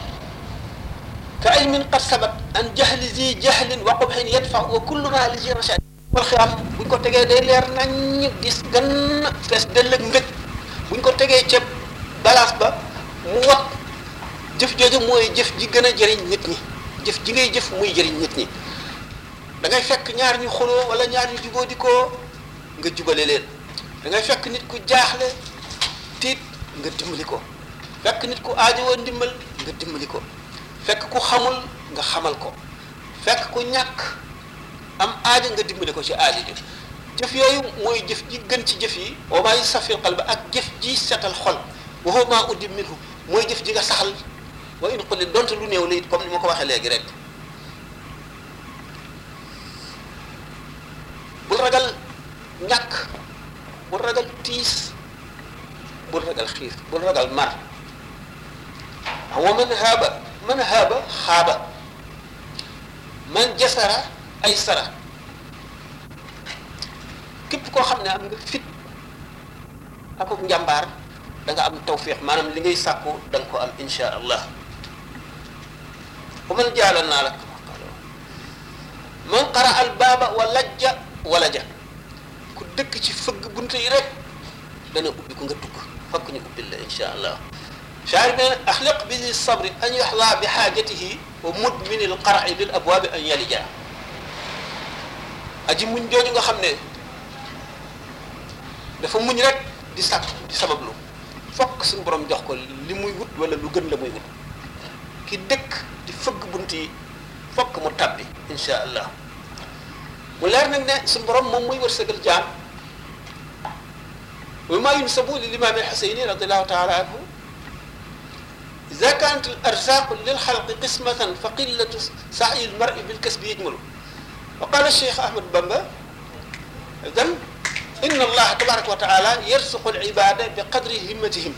ka ilmin qad sabat an jahli zi jahlin wa qubhin yadfa wa kullu ma li zi rashad wal xiyam buñ ko tegee day leer nañ gis gan fees dell ak mbëg buñ ko tegee ca balance ba mu wat jëf jooju mooy jëf ji gën a jëriñ nit ñi jëf ji ngay jëf muy jëriñ nit ñi da ngay fekk ñaar ñu xuloo wala ñaar ñu jubóo di ko nga jubale leen da ngay fekk nit ku jaaxle tiit nga dimbali ko fekk nit ku aajowoo ndimbal nga dimbali ko fekk ku xamul nga xamal ko fekk ku ñàkk am aaja nga dimbali ko ci aaja ji jëf yooyu mooy jëf ji gën ci jëf yi wa maa yusafil qalba ak jëf ji setal xol wa huwa maa uddim minhu mooy jëf ji nga saxal wa in quli donte lu néew la it comme ni ma ko waxee léegi rek bul ragal ñàkk bul ragal tiis bul ragal xiif bul ragal mar wa man haaba man haaba xaaba man jasara ay sara képp koo xam ne am nga fit ak njàmbaar da nga am tawfiq maanaam li ngay sàkku da nga ko am insha allah wa man jaala naa la man qara al baaba wa lajja wala ja ku dëkk ci fëgg bunte yi rek dana ubbi ko nga dugg fakk ñu ubbil la insha allah shaari bi ne axliq bi li sabri an yaxla bi xaajatihi wa mudmini l qara'i lil abwaabi an yalija aji muñ jooju nga xam ne dafa muñ rek di sàkk di sabablu fokk suñu borom jox ko li muy wut wala lu gën la muy wut ki dëkk di fëgg bunt yi fokk mu tabbi insha allah mu leer nag ne suñu borom moom muy wërsëgal jaam wa ma yunsabu lil imam al xuseyni radiallahu taala anhu ida kanat al arzaqu lil xalqi qismatan fa qillatu sa'i al mar'i bil kasbi yajmalu wa qala cheikh ahmad bamba idan inna allaha tabaraka wa taala yarsuqu al ibada bi qadri himmatihim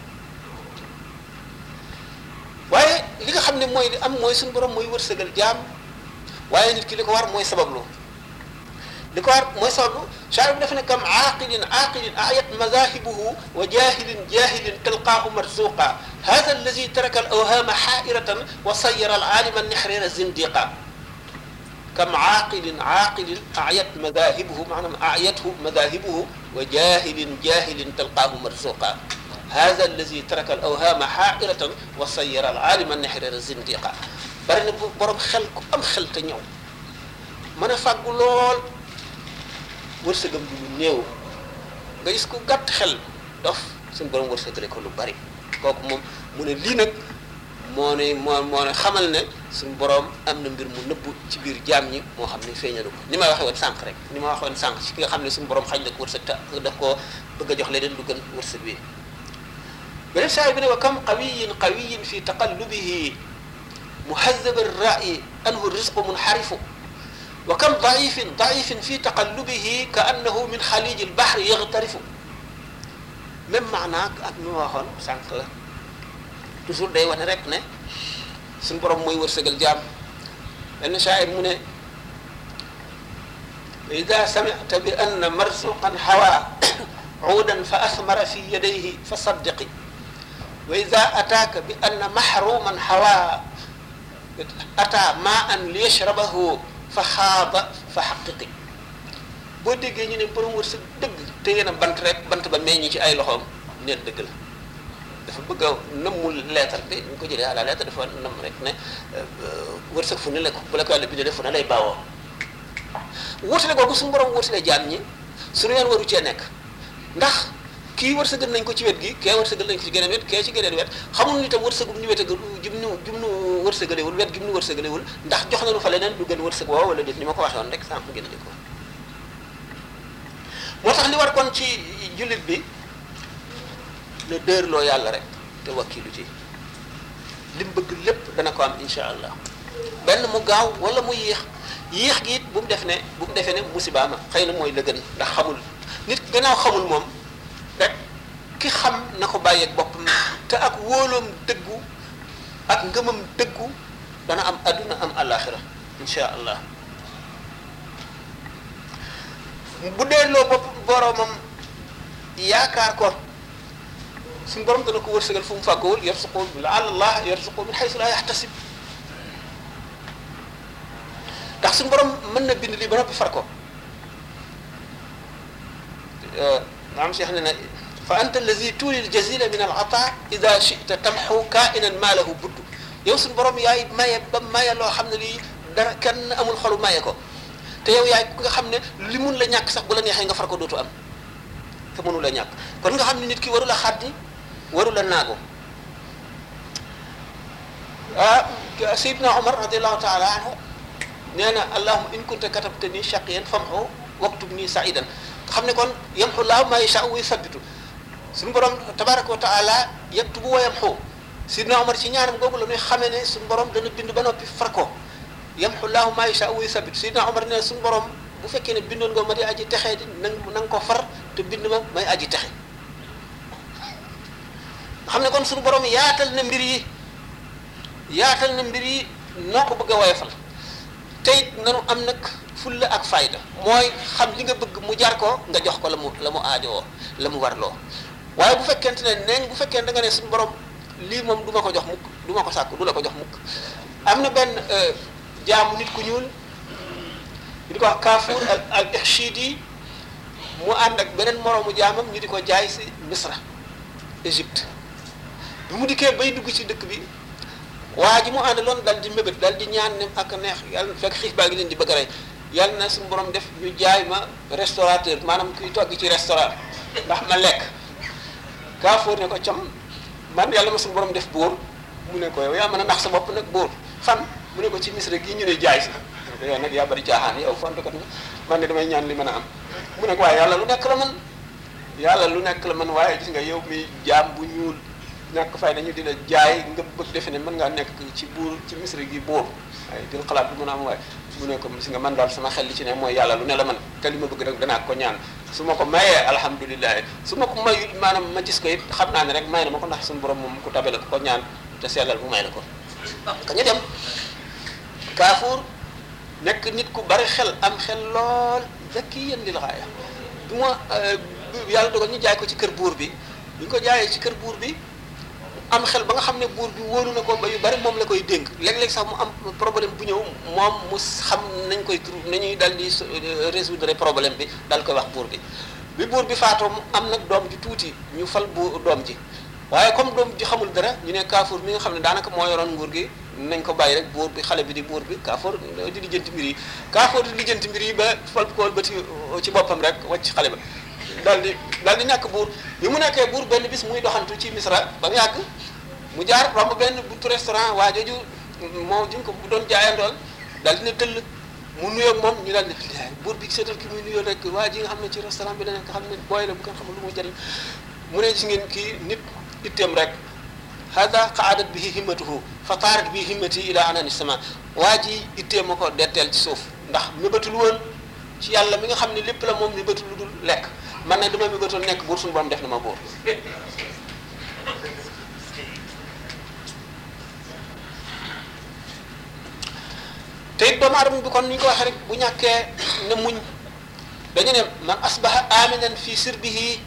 waaye li nga xam ne mooy li am mooy suñu borom mooy wërsëgal jaam waaye nit ki li ko war mooy sabablu li ko war mooy sabablu shaari bi dafa ne kam aaqilin aaqilin ayat mazahibuhu wa jahilin jahilin talqaahu marzuqa hada allazi taraka al awhama xaairatan wa sayara al alima nixrira zindiqa kam aaqilin aaqilin ayat mazahibuhu maanaam ayathu mazahibuhu wa jahilin jahilin talqaahu marzuqa hada allazi taraka al awhama xaairatan wa sayara al alima nixrira zindiqa bari na borom xel ku am xel te ñëw mën a fàggu lool wërsëgam bi lu néew nga gis ku gàtt xel dof suñu borom wërsëgale ko lu bari kooku moom mu ne lii nag moo ne moo moo ne xamal ne suñu borom am na mbir mu nëbbu ci biir jaam ñi moo xam ne feeñalu ko ni ma waxee woon sànq rek ni ma waxee woon sànq ci ki nga xam ne suñu borom xañ na ko wërsëg te daf koo bëgg a jox leneen lu gën wërsëg bi beneen saa bi ne wa kam qawiyin qawiyin fi taqallubihi muhazab ar-ra'yi anhu rizqu munxarifu wa kam daifin daifin fi taqallubihi ka annahu min xaliji lbahri yaxtarifu même maanaa ak mi ma waxoon sànq la toujours day wane rek ne suñu borom mooy wërsëgal jaam benn shaayir mu ne ida samicta bi anna marsuqan hawa uudan fa asmara fi yadayhi fa saddiqi wa ida ataaka bi anna mahruman hawa ata ma an li yashrabahu fa xaaba fa xaqiqi boo déggee ñu ne borom wërsëg dëgg te yéen a bant rek bant ba meññ ci ay loxoom neen dëgg la dafa bëgg a nëmmul lettre bi ñu ko jëlee à la lettre dafa nëmm rek ne wërsëg fu ne la ko bu la ko yàlla bindee fu ne lay baawoo wutale googu suñu borom wutale jaam ñi suñu yoon waru cee nekk ndax kii wërsëgal nañ ko ci wet gi kee wërsëgal nañ ko ci geneen wet kee ci geneen wet xamul ni tam wërsëgum ñu wetagal jum nu jum nu wërsëgalewul wet gi mu nu wërsëgalewul ndax jox nañu fa leneen lu gën wërsëg woo wala déet ni ma ko waxee woon rek sànq gën a di ko moo tax li war kon ci jullit bi la dërloo yàlla rek te wakkilu ci li mu bëgg lépp dana ko am insha allah benn mu gaaw wala mu yéex yéex gi it bu mu def ne bu mu defee ne musibaama xëy na mooy la gën ndax xamul nit gannaaw xamul moom rek ki xam na ko bàyyeeg boppam te ak wóoloom dëggu ak ngëmam dëggu dana am adduna am alaxira insha allah bu delloo bopp boromam yaakaar ko suñu borom dana ko wërsëgal fu mu fàggowul yarsuqu la allah yarsuqu min xaysu laa yaxtasib ndax suñu borom mën na bind lii ba noppi far ko maam Cheikh ne na fa anta allazi tuuli ljazila min al ata ida chita tamxu kainan maalahu budd yow suñu borom yaay maye ba maye loo xam ne lii dara kenn amul xolu maye ko te yow yaay ku nga xam ne li mun la ñàkk sax bu la neexee nga far ko dootu am te mënu la ñàkk kon nga xam ne nit ki waru la xaddi waru la naago ah Seydina Omar radiallahu taala anhu nee na allahuma in kunta katabta nii shaqiyan famxu waktub nii saidan nga xam ne kon yamxu laahu maa yashaa wa yuthabitu suñu borom tabaraka wa taala yaktubu wa yamxu Seydina Omar ci ñaanam googu la ñuy xamee ne suñu borom dana bind ba noppi far ko yamxu laahu maa yashaa wa yuthabitu Seydina Omar ne suñu borom bu fekkee ne bindoon nga ma di aji texee di na nga ko far te bind ma may aji texe nga xam ne kon suñu borom yaatal na mbir yi yaatal na mbir yi noo ko bëgg a woyofal te it nanu am nag fulla ak fayda mooy xam li nga bëgg mu jar ko nga jox ko la mu la mu aajowoo la mu warloo waaye bu fekkente ne neeñ bu fekkee da nga ne suñu borom lii moom du ma ko jox mukk du ma ko sàkk du la ko jox mukk am na benn jaamu nit ku ñuul ñu di ko wax Kaafuur al al Ixchidi mu ànd ak beneen moroomu jaamam ñu di ko jaay si Misra Égypte bi mu dikkee bay dugg ci dëkk bi waa ji mu àndaloon dal di mébét dal di ñaan ne ak neex yàlla fekk xiif baa ngi leen di bëgg a rey yàlla na suñu borom def ñu jaay ma restaurateur maanaam kuy togg ci restaurant ndax ma lekk Kaafuur ne ko cam man yàlla ma suñu borom def buur mu ne ko yow yaa mën a nax sa bopp nag buur fan mu ne ko ci Misra gii ñu ne jaay si yow nag yaa bari caaxaan yow fontukat nga man ne damay ñaan li mën a am mu ne ko waaye yàlla lu nekk la man yàlla lu nekk la man waaye gis nga yow mi jaam bu ñuul ñàkk fay dañu di la jaay nga bëgg defe ne mën ngaa nekk ci buur ci misra gi buur waaye dil xalaat bu mën a am waaye mu ne ko gis nga man daal sama xel li ci ne mooy yàlla lu ne la man te li ma bëgg rek danaa ko ñaan su ma ko mayee alhamdulilah su ma ko mayul maanaam ma gis ko it xam naa ne rek may na ma ko ndax suñu borom moom ku tabe la ko ñaan te sellal mu may la ko ka ñu dem Kaafuur nekk nit ku bari xel am xel lool zakki yéen lil xaaya bu ma yàlla dogal ñu jaay ko ci kër buur bi bu ñu ko jaayee ci kër buur bi am xel ba nga xam ne buur bi wóolu na ko ba yu bari moom la koy dénk léeg-léeg sax mu am problème bu ñëw moom mu xam nañ koy trouve nañuy dal di résoudre problème bi dal koy wax buur bi bi buur bi faatoo mu am nag doom ji tuuti ñu fal bu doom ji waaye comme doom ji xamul dara ñu ne Kaafour mi nga xam ne daanaka moo yoroon nguur gi nañ ko bàyyi rek buur bi xale bi di buur bi Kaafour di lijjanti mbir yi Kaafour di lijjanti mbir yi ba fal ko ba ci ci boppam rek wàcc xale ba daal di daal di nekk buur bi mu nekkee buur benn bis muy doxantu ci Misra ba mu yàgg mu jaar romb benn buntu restaurant waa jooju moo ji ko doon jaayandool daal di ne tëll mu nuyoo moom ñu daal di buur bi seetal ki muy nuyoo rek waa ji nga xam ne ci restaurant bi la nekk xam ne booy la bu ko xamul lu muy jëriñ mu ne gis ngeen kii nit itteem rek hada qaadat bihi himmatuhu fa taarat bihi himmati ila anani sama waa ji itteem ma ko detteel ci suuf ndax mébatul woon ci yàlla mi nga xam ne lépp la moom mébatul lu dul lekk man ne dama mébatoon nekk buur suñu borom def na ma buur te it doomu aadama bi kon ni ñu ko waxee rek bu ñàkkee ne muñ dañu ne man asbaha aminan fi sirbihi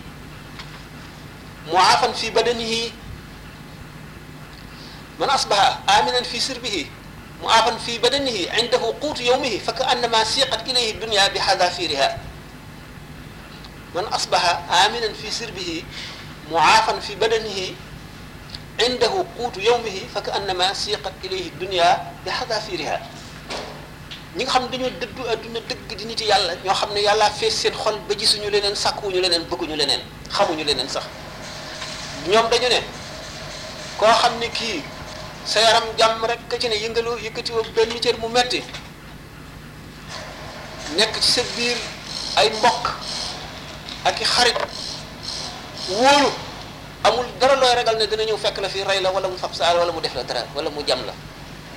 muaafan fi badanihi man asbaha aminan fi sirbihi mu aafan fi badanihi indahu quutu yawmihi fa ka annama siqat ilayhi dunya bi xadafiriha man asbaha aminan fi sirbihi muaafan fi badanihi indahu quutu yawmihi fa ka annama siqat ilayhi dunya bi xadafiriha ñi nga xam ne dañoo dëddu adduna dëgg di nit yàlla ñoo xam ne yàlla fees seen xol ba gisuñu leneen sàkkuwuñu leneen bëgguñu leneen xamuñu leneen sax ñoom dañu ne koo xam ne kii sa yaram jàmm rek ka ci ne yëngaloo yëkkatiwoo benn cër mu metti nekk ci sa biir ay mbokk ak i xarit wóolu amul dara looy ragal ne dina ñëw fekk la fi rey la wala mu fab saal wala mu def la dara wala mu jam la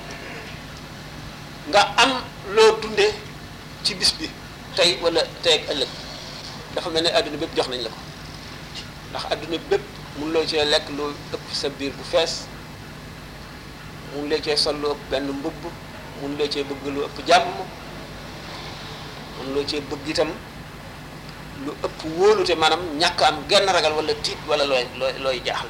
nga am loo dundee ci bis bi tey wala tey ak ëllëg dafa mel ne adduna bépp jox nañ la ko ndax adduna bépp mun loo cee lekk lu ëpp sa biir bu fees mun loo cee sol lu ëpp benn mbubb mun loo cee bëgg lu ëpp jàmm mun loo cee bëgg itam lu ëpp wóolute maanaam ñàkk am genn ragal wala tiit wala looy looy looy jaaxle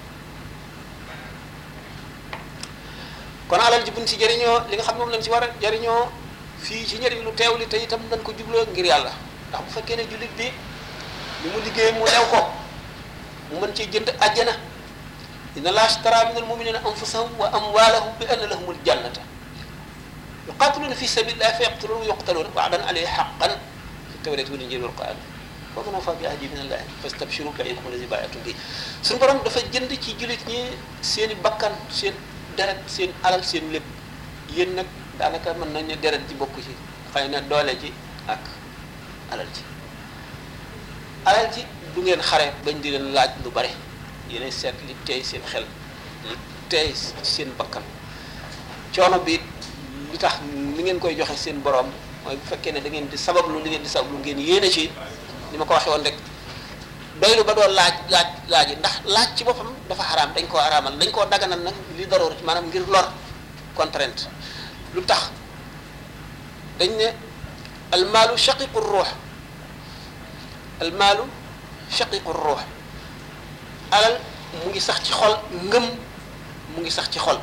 kon alal ji buñ ci jëriñoo li nga xam moom lañ ci war a jëriñoo fii ci njëriñ lu teew li te itam nañ ko jubloo ngir yàlla ndax bu fekkee ne jullit bi li mu liggéey mu lew ko mu mën cee jënd àjjana inna laa ashtara min al muminina anfusahum wa amwalahum bi anna lahumul jannata yuqatiluna fi sabilillahi fa yaqtuluna wa yuqtaluna wa'dan alayhi haqqan fi tawrati wal injili wal qur'an wa man awfa bi ahdi min allahi fastabshiru bi'ikum allazi baayatum bi suñu borom dafa jënd ci jullit ñi seen i bakkan seen deret seen alal seen lépp yéen nag daanaka mën nañ ne deret ji bokk ci xëy na doole ji ak alal ji alal ji du ngeen xare bañ di leen laaj lu bare yéenay seet li tey seen xel li tey seen bakkan coono bi li tax li ngeen koy joxe seen borom mooy bu fekkee ne da ngeen di sabablu li ngeen di sabablu ngeen yéene ci ni ma ko waxee woon rek doylu ba doon laaj laaj laaj yi ndax laaj ci boppam dafa xaraam dañ koo araamal dañ koo daganal nag li daroor maanaam ngir lor contrainte lu tax dañ ne almaalu shaqiqu ruux almaalu shaqiqu ruux alal mu ngi sax ci xol ngëm mu ngi sax ci xol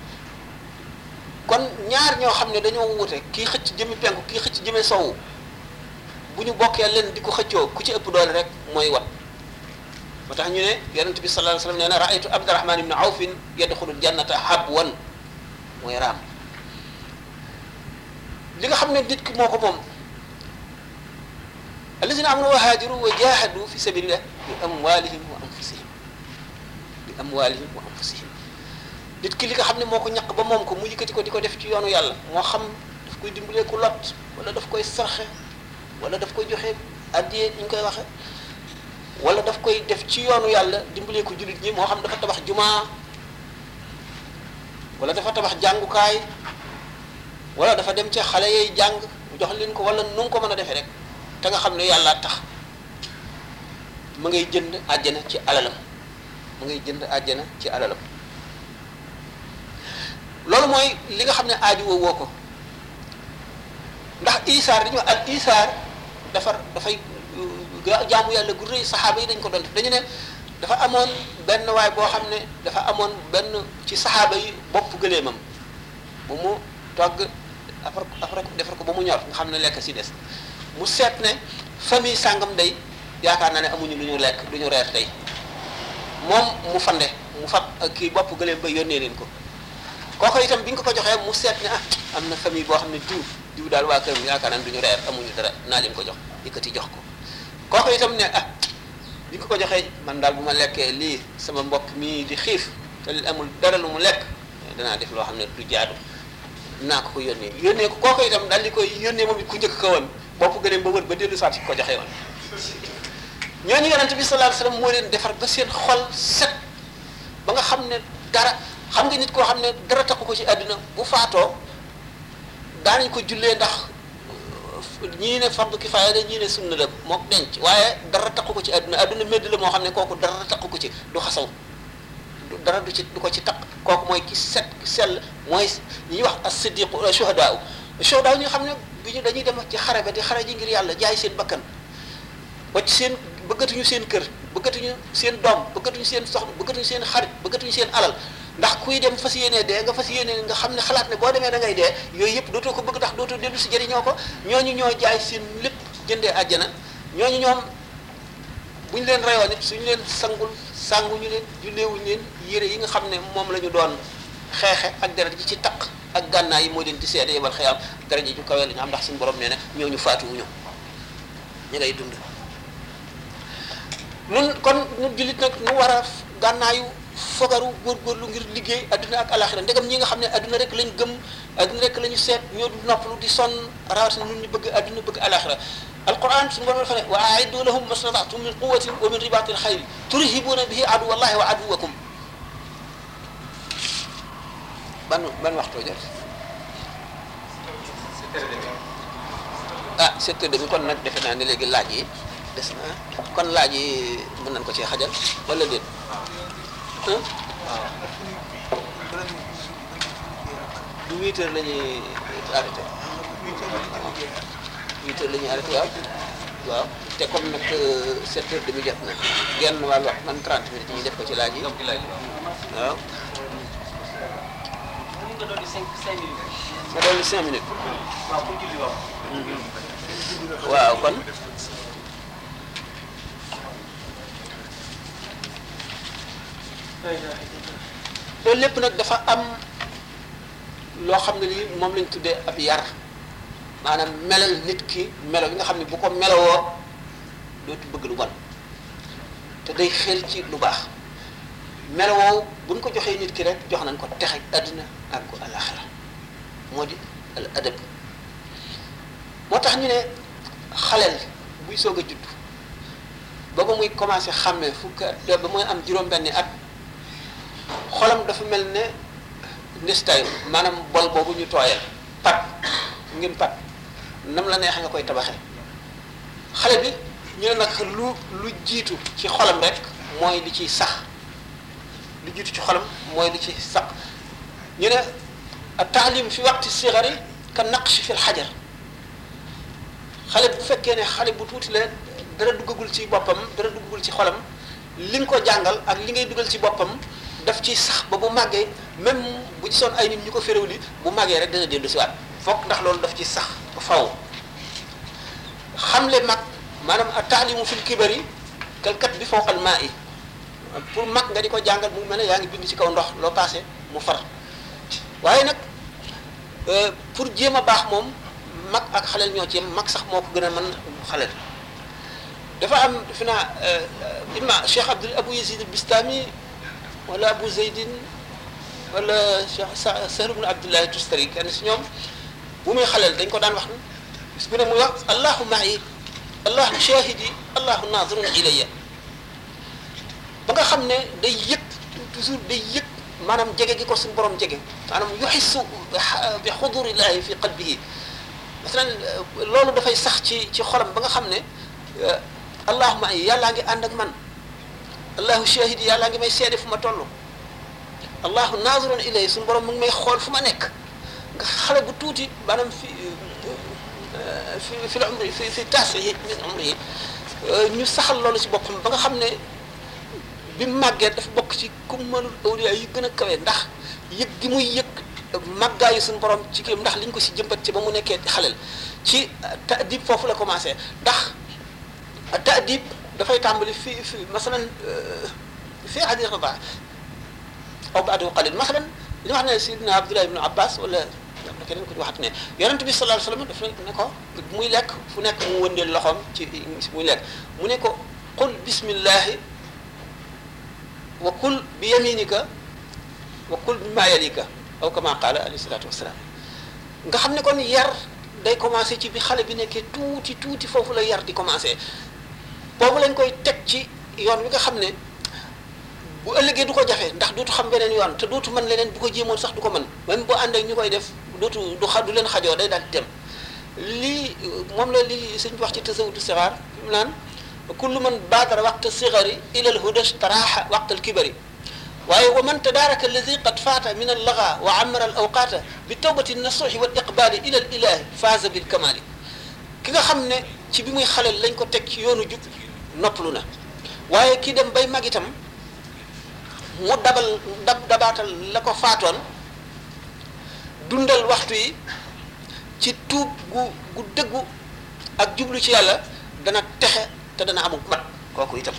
kon ñaar ñoo xam ne dañoo wute kii xëcc jëmi penku kii xëcc jëme sowu bu ñu bokkee leen di ko xëccoo ku ci ëpp doole rek mooy wat moo tax ñu ne yonent bi sallallahu alayhi wasallam nee na raaytu abdurahman ibn awfin yadxulul jannata habwan mooy raam li nga xam ne nit ki moo ko moom allazina amanu wa haajaru wa jahadu fi sabilillah bi amwalihim wa anfusihim bi amwalihim wa anfusihim nit ki li nga xam ne moo ko ñaq ba moom ko mu yëkkati ko di ko def ci yoonu yàlla moo xam daf koy dimbalee ku lot wala daf koy sarxe wala daf koy joxe addiyee ñu koy waxe wala daf koy def ci yoonu yàlla dimbalee ko jullit ñi moo xam dafa tabax jumaa wala dafa tabax jàngukaay wala dafa dem ca xale yay jàng mu jox leen ko wala nu mu ko mën a defee rek te nga xam ne yàlla tax ma ngay jënd àjjana ci alalam ma ngay jënd àjjana ci alalam loolu mooy li nga xam ne aaju woo woo ko ndax isaar dañu wax al isaar dafa dafay jaamu yàlla gu rëy saxaaba yi dañ ko doon def dañu ne dafa amoon benn waay boo xam ne dafa amoon benn ci saxaaba yi bopp gëleemam bu mu togg afar afar defar ko ba mu ñor nga xam ne lekk si des mu seet ne famille sàngam day yaakaar naa ne amuñu lu ñu lekk lu ñu reer tey moom mu fande mu fab kii bopp gëleem ba yónnee leen ko kooku itam bi nga ko joxee mu seet ne ah am na famille boo xam ne diw diw daal waa këram yaakaar naa ne du ñu reer amuñu dara naa leen ko jox yëkkati jox ko kooku itam ne ah bi nga ko joxee man daal bu ma lekkee lii sama mbokk mii di xiif te amul dara lu mu lekk danaa def loo xam ne du jaadu naa ko ko yónnee yónnee ko kooku itam daal di koy yónnee moom it ku njëkk ko woon bopp gëneem ba wër ba dellu saat si ko joxee woon ñooñu yonente bi sallallahu alayhi wasallam moo leen defar ba seen xol set ba nga xam ne dara xam nga nit koo xam ne dara taxu ko ci àdduna bu faatoo daanañ ko jullee ndax ñii ne fardu kifaaya la ñii ne sunna la mook denc waaye dara taxu ko ci àdduna àdduna médd la moo xam ne kooku dara taxu ko ci du xasaw dara du ci du ko ci taq kooku mooy ki set ki sell mooy ñi ñuy wax as-siddiqu shuhadaa shuhadaa ñi nga xam ne bi ñu dañuy dem ci xare ba di xare ji ngir yàlla jaay seen bakkan wacc seen bëggatuñu seen kër bëggatuñu seen doom bëggatuñu seen soxna bëggatuñu seen xarit bëggatuñu seen alal ndax kuy dem fas yéene dee nga fas yéene nga xam ne xalaat ne boo demee da ngay dee yooyu yëpp dootoo ko bëgg ndax dootoo dellu si jëriñoo ko ñooñu ñoo jaay seen lépp jëndee àjjana ñooñu ñoom bu ñu leen reyoon it suñu leen sangul sanguñu leen julleewuñu leen yére yi nga xam ne moom la ñu doon xeexe ak deret ji ci taq ak gànnaay yi moo leen di seede yebal xëyam deret ji ju kawee la ñu am ndax suñu borom nee na ñooñu faatuwuñu ñu ngay dund nun kon nu jullit nag nu war a gànnaayu fogaru góorgóorlu ngir liggéey adduna ak alaxira ndegam ñi nga xam ne adduna rek lañ gëm adduna rek la ñu seet ñoo du noppalu di sonn rawatina nun ñu bëgg adduna bëgg alaxira alquran suñu borom dafa ne wa aiddu lahum mastata'tum min quwatin wa min ribatil xayri turhibuna bihi aduwa allahi wa aduwakum ban ban waxtoo jot ah sept heures demi kon nag defe naa ne léegi laaj yi des na kon laaj yi mën nañ ko cee xajal wala déet du huit heures la ñuy arrêté huit heures la ñuy arrêté waaw waaw te comme nag sept heures demi jot na genn wàllu wax man trente minutes ñu def ko ci laaj yi waaw ma dolli cinq minutes waaw kon loolu lépp nag dafa am loo xam ne lii moom lañ tuddee ab yar maanaam melal nit ki melo bi nga xam ne bu ko melowoo dootu bëgg lu bon te day xel ci lu baax melowoo buñ ko joxee nit ki rek jox nañ ko texe àddina ak ko alaxira moo di al adab moo tax ñu ne xaleel buy soog a judd ba ba muy commencé xàmmee fukk ba muy am juróom-benni at xolam dafa mel ne ndestay maanaam bol boobu ñu tooyal pat ngeen pat nam la neex nga koy tabaxee xale bi ñu ne nag lu lu jiitu ci xolam rek mooy li ciy sax lu jiitu ci xolam mooy li ci sax ñu ne taalim fi waqti sigari ka naqshi fi lxajar xale bu fekkee ne xale bu tuuti la dara duggagul ci boppam dara duggagul ci xolam li nga ko jàngal ak li ngay dugal ci boppam daf ci sax ba bu màggee même bu ci soon ay nit ñu ko féréwli bu màggee rek dana dellu si waat fokk ndax loolu daf ci sax ba faw xamle mag maanaam a taalimu fil kibari kalkat bi fawqal maa yi pour mag nga di ko jàngal mu mel ne yaa ngi bind ci kaw ndox loo passé mu far waaye nag pour jéem a baax moom mag ak xaleel ñoo ci yem mag sax moo ko gën a mën xaleel dafa am defe naa imma Cheikh Abdul Abu Yazid al-Bistami wala Abu Zeydin wala Cheikh Sahl ibn Abdullahi Tustari kenn si ñoom bu muy xaleel dañ ko daan wax bis bu ne muy wax allahu ma'i allahu shahidi allahu nazirun ilayya ba nga xam ne day yëg toujours day yëg maanaam jege gi ko suñu borom jege maanaam yuxissu bi xudurillahi fi qalbihi masalan loolu dafay sax ci ci xolam ba nga xam ne allahuma ay yàllaa ngi ànd ak man allahu shahidi yàllaa ngi may seede fu ma toll allahu nazirun ilay suñu borom mu ngi may xool fu ma nekk nga xale bu tuuti maanaam fi fi fi la umri fi fi taas yi min umri yi ñu saxal loolu ci boppam ba nga xam ne bi mu màggee dafa bokk ci kummalul awliya yi gën a kawe ndax yëg gi muy yëg màggaayu suñu borom ci kii ndax liñ ko si jëmbat ci ba mu nekkee xalel ci taadib foofu la commencé ndax taadib dafay tàmbali fi fi masalan fi hadi rida aw baadu qalil masalan li wax ne sidina Abdullah ibn Abbas wala am na keneen ko di waxat ne yonent bi sallallahu alayhi wasallam daf ne ko muy lekk fu nekk mu wëndeel loxoom ci muy lekk mu ne ko qul bismillahi wa kul bi yaminika wa kul bi ma yalika aw kama qaala alayhi salaatu wasalaam nga xam ne kon yar day commencé ci bi xale bi nekkee tuuti tuuti foofu la yar di commencé boobu lañ koy teg ci yoon wi nga xam ne bu ëllëgee du ko jafe ndax dootu xam beneen yoon te dootu mën leneen bu ko jéemoon sax du ko mën même boo ànd ak ñu koy def dootu du xa du leen xajoo day daal di dem lii moom la li suñ wax ci tasawudu sixaar fi mu naan kullu man baadara waqta sigari ila alhuda staraaxa waqta alkibari waaye wa man tadaaraka alladi qad faata min allaga wa amara al awqaata bi tawbati nasuuxi wal iqbaali ila al ilahi faaza bil kamaali ki nga xam ne ci bi muy xaleel lañ ko teg ci yoonu jub noppalu na waaye kii dem bay mag itam mu dabal dab dabaatal la ko faatoon dundal waxtu yi ci tuub gu gu dëggu ak jublu ci yàlla dana texe te dana amul mat kooku itam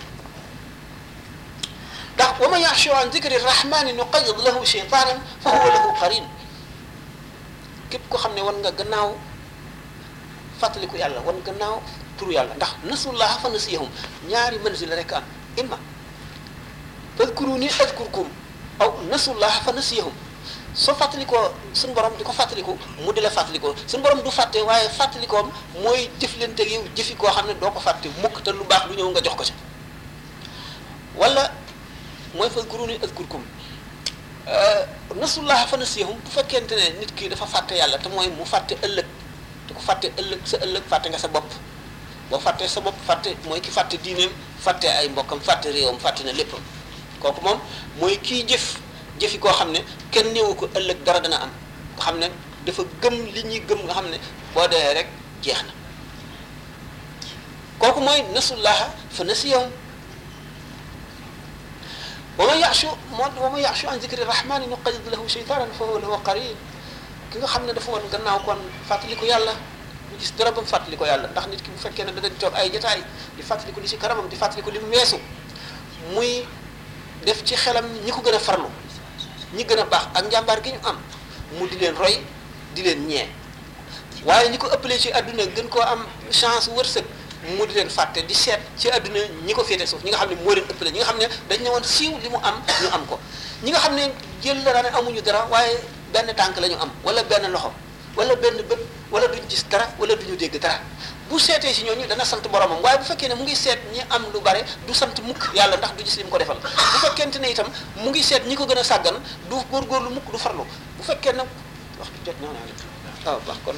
ndax wa man yaxshu an dikri rahmani nuqayyid lahu shaytanan fa huwa lahu qarin képp ko xam ne wan nga gannaaw fàttaliku yàlla wan gannaaw turu yàlla ndax nasullaha fa nasiyahum ñaari manzil rek am imma fadkuruni adkurkum aw nasullaha fa nasiyahum soo fàttalikoo suñu borom di ko fàttaliku mu di la fàttalikoo suñu borom du fàtte waaye fàttalikoom mooy jëflante yow jëfi koo xam ne doo ko fàtte mukk te lu baax lu ñëw nga jox ko ci wala mooy fadkuruni adkurkum nasullaha fa nasiyahum bu fekkente ne nit ki dafa fàtte yàlla te mooy mu fàtte ëllëg te ko fàtte ëllëg sa ëllëg fàtte nga sa bopp boo fàttee sa bopp fàtte mooy ki fàtte diineem fàtte ay mbokkam fàtte réewam fàtte na léppam kooku moom mooy kii jëf jëfi koo xam ne kenn néewu ko ëllëg dara dana am nga xam ne dafa gëm li ñuy gëm nga xam ne boo dee rek jeex na kooku mooy nasullaha fa nasiyahum wa man yaxshu moo wa man yaxshu an zikri rahmani nuqayyid lahu shaytanan fa huwa lahu qarin ki nga xam ne dafa woon gannaaw kon fàttaliku yàlla mu gis dara ba mu fàttaliku yàlla ndax nit ki bu fekkee ne da di toog ay jotaay di fàttaliku li ci kanamam di fàttaliku li mu weesu muy def ci xelam ñi ko gën a farlu ñi gën a baax ak njàmbaar gi ñu am mu di leen roy di leen ñee waaye ñi ko ëppalee ci àdduna gën koo am chance wërsëg mu di leen fàtte di seet ci àdduna ñi ko féete suuf ñi nga xam ne moo leen ëppale ñi nga xam ne dañ ne woon siiw li mu am ñu am ko ñi nga xam ne jël la ne amuñu dara waaye benn tànk la ñu am wala benn loxo wala benn bët wala duñ gis dara wala duñu dégg dara bu seetee si ñooñu dana sant boromam waaye bu fekkee ne mu ngi seet ñi am lu bare du sant mukk yàlla ndax du gis li mu ko defal bu fekkente ne itam mu ngi seet ñi ko gën a sàggan du góorgóorlu mukk du farlu bu fekkee nag waxtu jot naa naa waaw baax kon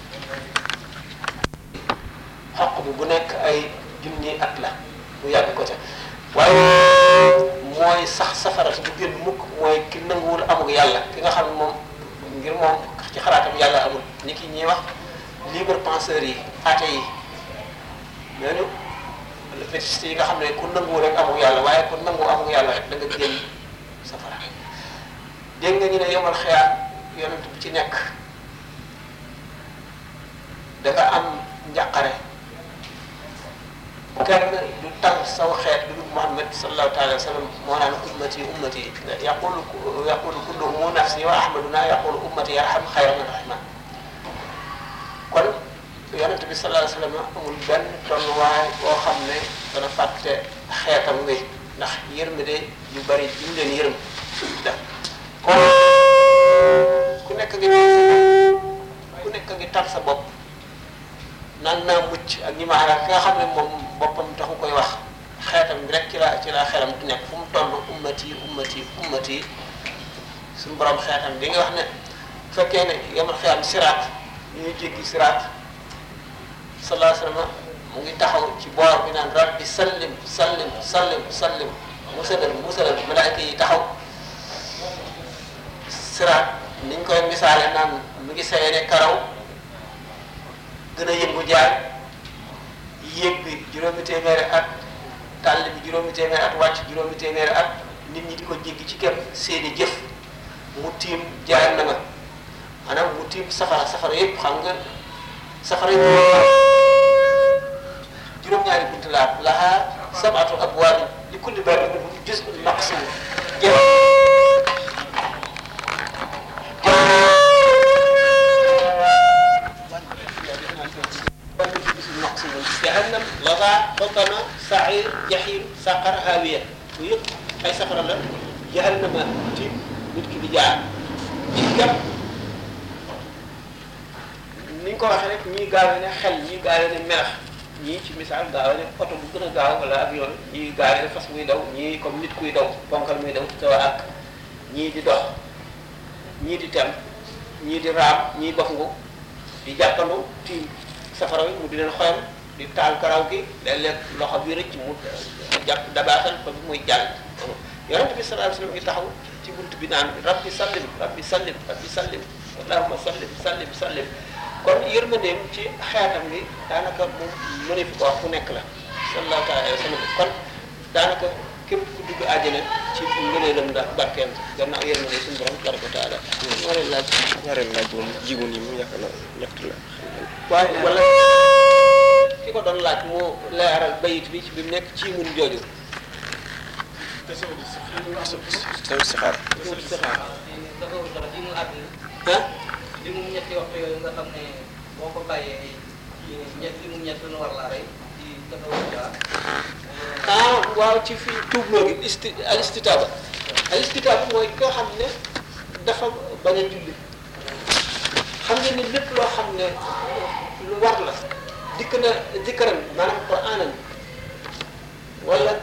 xaq bi bu nekk ay junni at la mu yàgg ko ca waaye mooy sax safara du génn mukk mooy ki nanguwul amul yàlla ki nga xam ne moom ngir moom ci xalaatam yàlla amul ni ki ñuy wax libre penseurs yi athée yi ñooñu le fétichiste yi nga xam ne ku nangu rek amul yàlla waaye ku nangu amul yàlla rek da nga génn safara dégg nga ñu ne yomal xeyaat yonent bi ci nekk da nga am njàqare kenn du tal saw xeet du dul Muhammad sallallahu taala wa sallam moo naan ummati ummati yaqulu yaqulu kulluhum nafsi wa ahmaduna yaqulu ummati yarham xayra min rahman kon yonent bi sallallahu alayhi wa sallam amul benn tolluwaay boo xam ne dana fàtte xeetam wi ndax yërmande yu bari yu leen yërëm da kon ku nekk ngi ku nekk ngi tal sa bopp naan naa mucc ak ñi ma àndal ki nga xam ne moom boppam taxu koy wax xeetam bi rek ci la ci la xelam di nekk fu mu toll ummati ummati ummati suñu borom xeetam bi nga wax ne bu fekkee ne yamal xiyam siraat ñuy jéggi siraat sallallahu alayhi wa sallam mu ngi taxaw ci boor bi naan rabbi sallim sallim sallim sallim musalal musalal malaayka yi taxaw siraat niñ koy misaale naan mu ngi sayee ne karaw gën a yëngu jaar yéeg bi juróomi téeméeri at tàll bi juróomi téeméeri at wàcc juróomi téeméeri at nit ñi di ko jéggi ci kem seeni jëf mu tiim jaar na ma maanaam mu tiim safara safara yëpp xam nga safara yëpp juróom-ñaari bunt laa laha sabatu abwaab li kulli baabin minhum juz'un maqsuum jahannam laza xotama sair jahim saqar hawiya bu yëpp ay safara la jahannama tiim nit ki di jaar ci gam ni ñu ko waxee rek ñii gaawe ne xel ñii gaawe ne melax ñii ci misaal gaawe ne oto bu gën a gaaw wala avion ñii gaawe ne fas muy daw ñii comme nit kuy daw ponkal muy daw taw ak ñii di dox ñii di tem ñii di raam ñii bof ngu di jàppandu tiim safara wi mu di leen xoyam di taal karaw gi léeg-léeg loxo bi rëcc mu jàpp dabaatal ba bi muy jàll yonent bi sallallahu alayhi wasallam ngi taxaw ci bunt bi naan rabbi sallim rabbi sallim rabbi sallim allahumma sallim sallim sallim kon yërmandeem ci xeetam bi daanaka moom mëne fi ko wax ku nekk la sallallahu alayhi wa sallam kon daanaka képp ku dugg àjjana ci ngëneelam ndax barkeem gannaaw yéen ne suñu borom tabaraka wa taala moo leen laaj ñaareel laaj moom jigu ni mu yaakaar naa ñett la waaye wala ki ko doon laaj moo leeral bayit bi ci bi mu nekk ci mun jooju taw si xaar ah li mu ñetti waxtu yooyu nga xam ne boo ko bàyyee ci ñett li mu ñett nu war laa rey ci tasawuf ba ah waaw ci fii tuubloo gi isti al istitaaba al istitaaba mooy ki nga xam ne dafa bañ a julli xam ngeen ni lépp loo xam ne lu war la dikk na dikkaram maanaam quraanan wala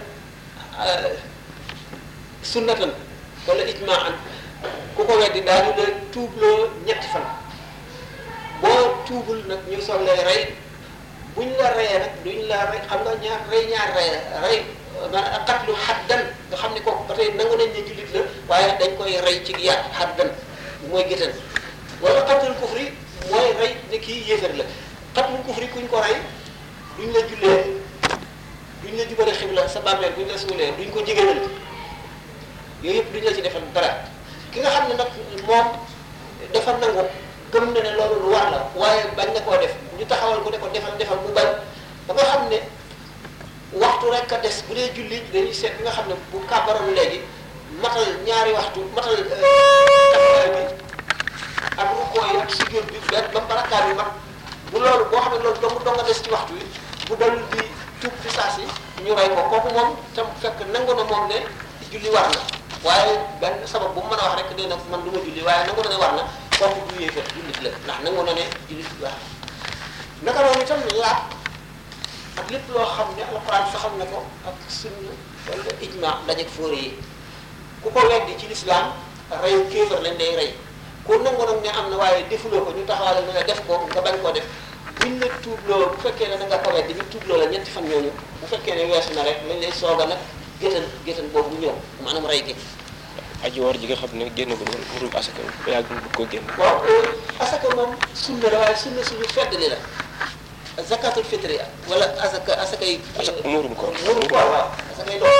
sunnatan wala ijmaan ku ko weddi daañu la tuubloo ñetti fan boo tuubul nag ñu soog lay rey buñ la reyee nag duñ la rey xam nga ñaar rey ñaar rey rey maanaam xatlu xaddan nga xam ne kooku ba tey nangu nañ ne jullit la waaye dañ koy rey ci yar xaddan mooy géttan wala xatlul kufri mooy rey ne kii yéefar la xatlul kufri kuñ ko rey duñ la jullee duñ la jubale xibla sa bàmmeel buñ la suulee duñ ko jigéenal yooyu yëpp duñ la ci defal dara ki nga xam ne nag moom dafa nangu gëm na ne loolu lu war la waaye bañ na koo def ñu taxawal ko ne ko defal defal mu bañ ba nga xam ne waxtu rek a des bu dee julli dañuy seet bi nga xam ne bu kàbbaroon léegi matal ñaari waxtu matal taxawaay bi ak rukkoo yi ak sujjóot bi benn ba barakaat bi mat bu loolu boo xam ne loolu dong dong a des ci waxtu wi bu dal di tuub fi saa si ñu rey ko kooku moom tam fekk nangu na moom ne julli war na waaye benn sabab bu mu mën a wax rek nee na man du ma julli waaye nangu na ne war na kooku du yéefar jullit la ndax nangu na ne jullit war naka noonu itam laab ak lépp loo xam ne alxuraan saxal na ko ak sunna wala ijma dajeeg fóore yi ku ko weddi ci lislaam rey kéefar lañ day rey ku nangu nag ne am na waaye defuloo ko ñu taxawale ne la def ko nga bañ koo def buñ la tuubloo bu fekkee ne da nga ko weddi ñu tuubloo la ñetti fan ñooñu bu fekkee ne weesu na rek lañ lay soog a nag géttan géttan boobu ñëw maanaam rey gi aji woor ji nga xam ne génn ko woon murum asaka ba yàgg mu bëgg koo génn waaw asaka moom sunna la waaye sunna suñu feddali la zakatul fitri wala asaka asakay asaka muurum koor murum koor waaw asakay doon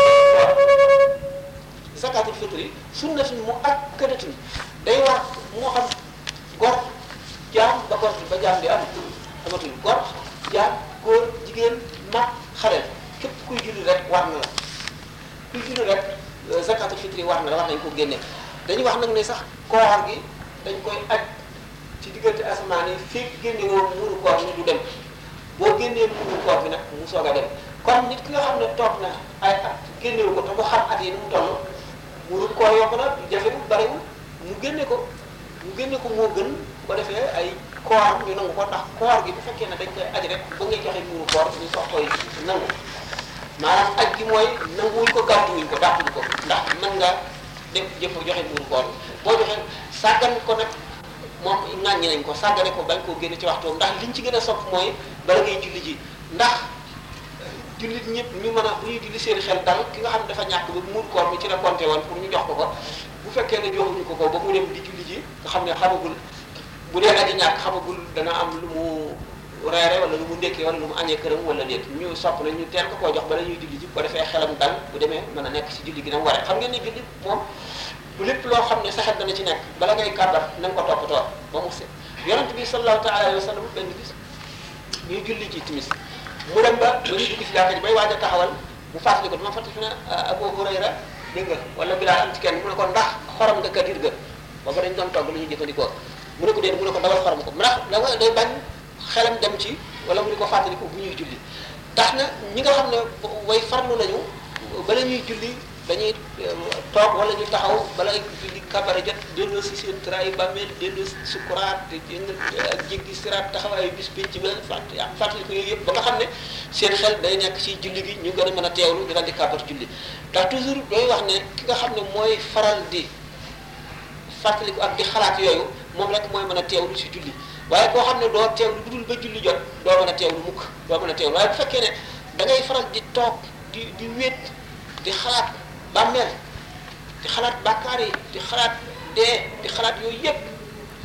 zakatul fitri sunna suñu mu akkadatun day war moo xam gor jaam ba gor ba jaam di am amatul gor jaam góor jigéen mag xaleel képp kuy julli rek war na la kuy julli rek zakatul fitri war na la war nañ ko génne dañuy wax nag ne sax koor gi dañ koy aj ci diggante asamaan yi fekk génne woo muuru koor ni du dem boo génnee muuru koor bi nag mu soog a dem kon nit ki nga xam ne toog na ay at génnewu ko te mu xam at yi ni mu toll muuru koor yomb na jafewul bariwul mu génne ko mu génne ko moo gën bu ko defee ay koor ñu nangu ko ndax koor gi bu fekkee ne dañ koy aj rek ba ngay joxe muuru koor ñu soog koy nangu maanaam aj gi mooy nanguwuñ ko gàttuwuñ ko dàquñ ko ndax mën nga def jëf joxe muuru koor boo joxe sàggan ko nag moom ŋàññi nañ ko sàggane ko bañ koo génne ci waxtoom ndax liñ ci gën a sopp mooy bala ngay julli ji ndax jullit ñëpp ñu mën a bu ñuy julli seen xel dal ki nga xam ne dafa ñàkk ba muur koor mi ci la compté woon pour ñu jox ko ko bu fekkee ne joxuñu ko ko ba mu dem di julli ji nga xam ne xamagul bu dee aji ñàkk xamagul dana am lu mu reere wala lu mu ndékkee wala lu mu añee këram wala déet ñu sopp na ñu teel ko koo jox bala ñuy julli ji bu ko defee xelam dal bu demee mën a nekk ci julli gi nam waree xam ngeen ne julli moom bu lépp loo xam ne saxet dana ci nekk bala ngay kàbbar na nga ko toppatoo ba mu set yonent bi sallallahu taala alayhi wa sallam benn bis ñuy julli ci timis mu dem ba ba ñuy dugg ci jàkka ji bay waaj a taxawal mu fàttali ko dama fàttali fi ne Abu Hurayra dégg nga wala Bilaal am ci kenn mu ne ko ndax xorom nga kadir ga booba dañ doon togg lu ñuy jëfandikoo mu ne ko déet mu ne ko dawal xorom ko ndax da nga day bañ xelam dem ci wala mu di ko fàttali ko bu ñuy julli tax na ñi nga xam ne way farlu lañu bala ñuy julli dañuy toog wala ñu taxaw bala julli kabara jot delloo si seen traay bàmmeel delloo si sukuraat ak jéggi siraat taxawaayu bis pénc bi fàtt fàttali ko yooyu yëpp ba nga xam ne seen xel day nekk ci julli gi ñu gën a mën a teewlu di daal di kabar julli ndax toujours day wax ne ki nga xam ne mooy faral di fàttaliku ak di xalaat yooyu moom rek mooy mën a teewlu si julli waaye koo xam ne doo teewlu lu dul ba julli jot doo mën a teewlu mukk doo mën a teewlu waaye bu fekkee ne da ngay faral di toog di di wéet di xalaat bàmmeel di xalaat bàkkaar yi di xalaat dee di xalaat yooyu yépp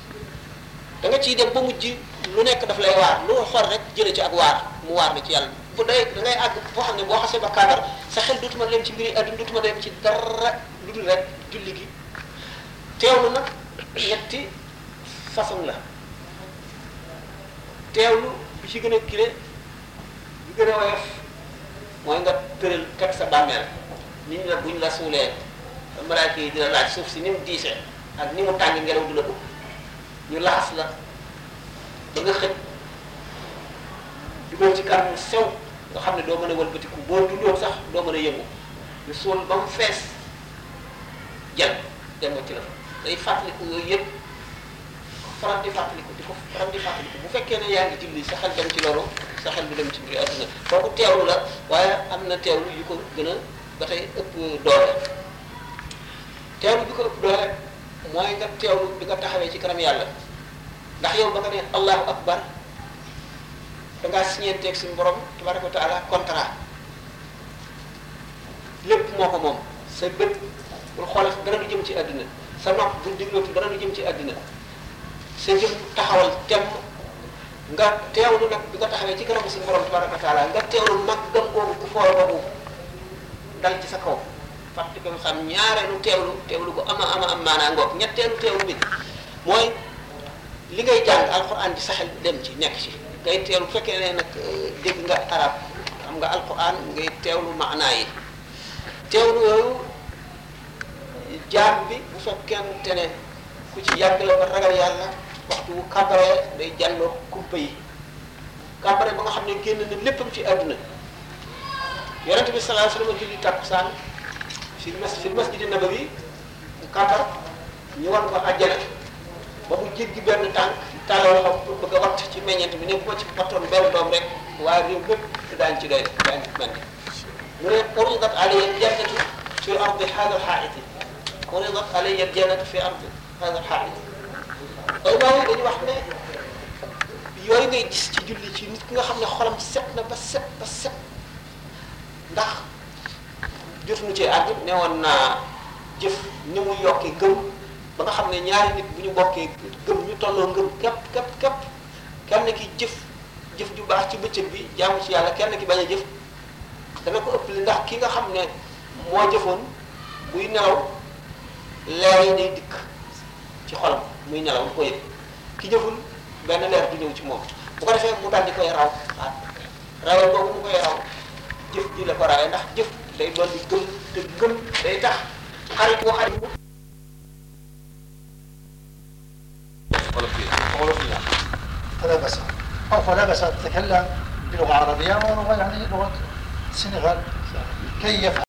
da nga ciy dem ba mujj lu nekk daf lay waar lu xool rek jële ci ak waar mu waar la ci yàlla bu day da ngay àgg boo xam ne boo xasee ba kàddar sa xel dootuma dem ci mbiri àdduna dootuma dem ci dara lu dul rek julli gi teewlu nag ñetti façon la teewlu bi ci gën a kile bi gën a woyof mooy nga tëral teg sa bàmmeel nit ñi la buñ la suulee malaaka yi dina laaj suuf si ni mu diisee ak ni mu tàng ngelaw du la dugg ñu laxas la ba nga xëj dugal ci kar mu sew nga xam ne doo mën a wëlbatiku boo dundoon sax doo mën a yëngu ñu suul ba mu fees jël dem ci la day fàttaliku yooyu yëpp faral di fàttaliku di ko faral di fàttaliku bu fekkee ne yaa ngi julli sa xel dem ci loolu sa xel du dem ci mbiri àdduna kooku teewlu la waaye am na teewlu yu ko gën a ba tey ëpp doole teewlu bi ko ëpp doole mooy nga teewlu bi nga taxawee ci kanam yàlla ndax yow ba nga ne allahu akbar da ngaa siñeenteeg suñu borom tabaraka wa taala contrat lépp moo ko moom sa bët bul xoolal dara du jëm ci àddina sa nopp bul diglootu dara du jëm ci àddina sa jëm taxawal temm nga teewlu nag bi nga taxawee ci kanam suñu borom tabaraka wa taala nga teewlu màggam googu bu foor boobu dal ci sa kaw fàttali ko xam ñaareelu teewlu teewlu bu ama ama am maanaa ngoog ñetteelu teewlu bi mooy li ngay jàng alquran di saxel dem ci nekk ci ngay teewlu bu fekkee ne nag dégg nga arab xam nga alquran ngay teewlu maanaa yi teewlu yooyu jaam bi bu fekkente ne ku ci yàgg la ba ragal yàlla waxtu wu kàbbaree day jàlloo kumpa yi kàbbare ba nga xam ne génn na léppam ci àdduna yonente bi sallallahu alayhi wasallam julli tàkkusaan fi mas fi masjidi nabawi mu kàbbar ñu wan ko àjjana ba mu jéggi benn tànk tàllal loxo pour bëgg a watt ci meññeent bi ne bu ma ci wattoon benn doom rek waa réew mépp daañu ci doy daañu ci mel mu ne uridat alayya jannatu fi ardi hada alxaiti uridat alayya jannatu fi ardi hada alxaiti ay baaw dañu wax ne yooyu ngay gis ci julli ci nit ki nga xam ne xolam set na ba set ba set ndax jotuñu ci àgg ne woon naa jëf ni mu yokkee gëm ba nga xam ne ñaari nit bu ñu bokkee gëm ñu tolloo ngëm képp képp képp kenn ki jëf jëf ju baax ci bëccëg bi jaamu ci yàlla kenn ki bañ a jëf dana ko ëpp li ndax ki nga xam ne moo jëfoon buy nelaw leer yi day dikk ci xolam muy nelaw lu ko yëg ki jëful benn leer du ñëw ci moom bu ko defee mu daal di koy raw waaw rawal boobu mu koy raw jëf ji la ko rawee ndax jëf day doon di gëm te gëm day tax xarit boo xarit bu فلا بأس أو فلا بأس أن تتكلم بلغة عربية ولغة يعني لغة السنغال كي يفهم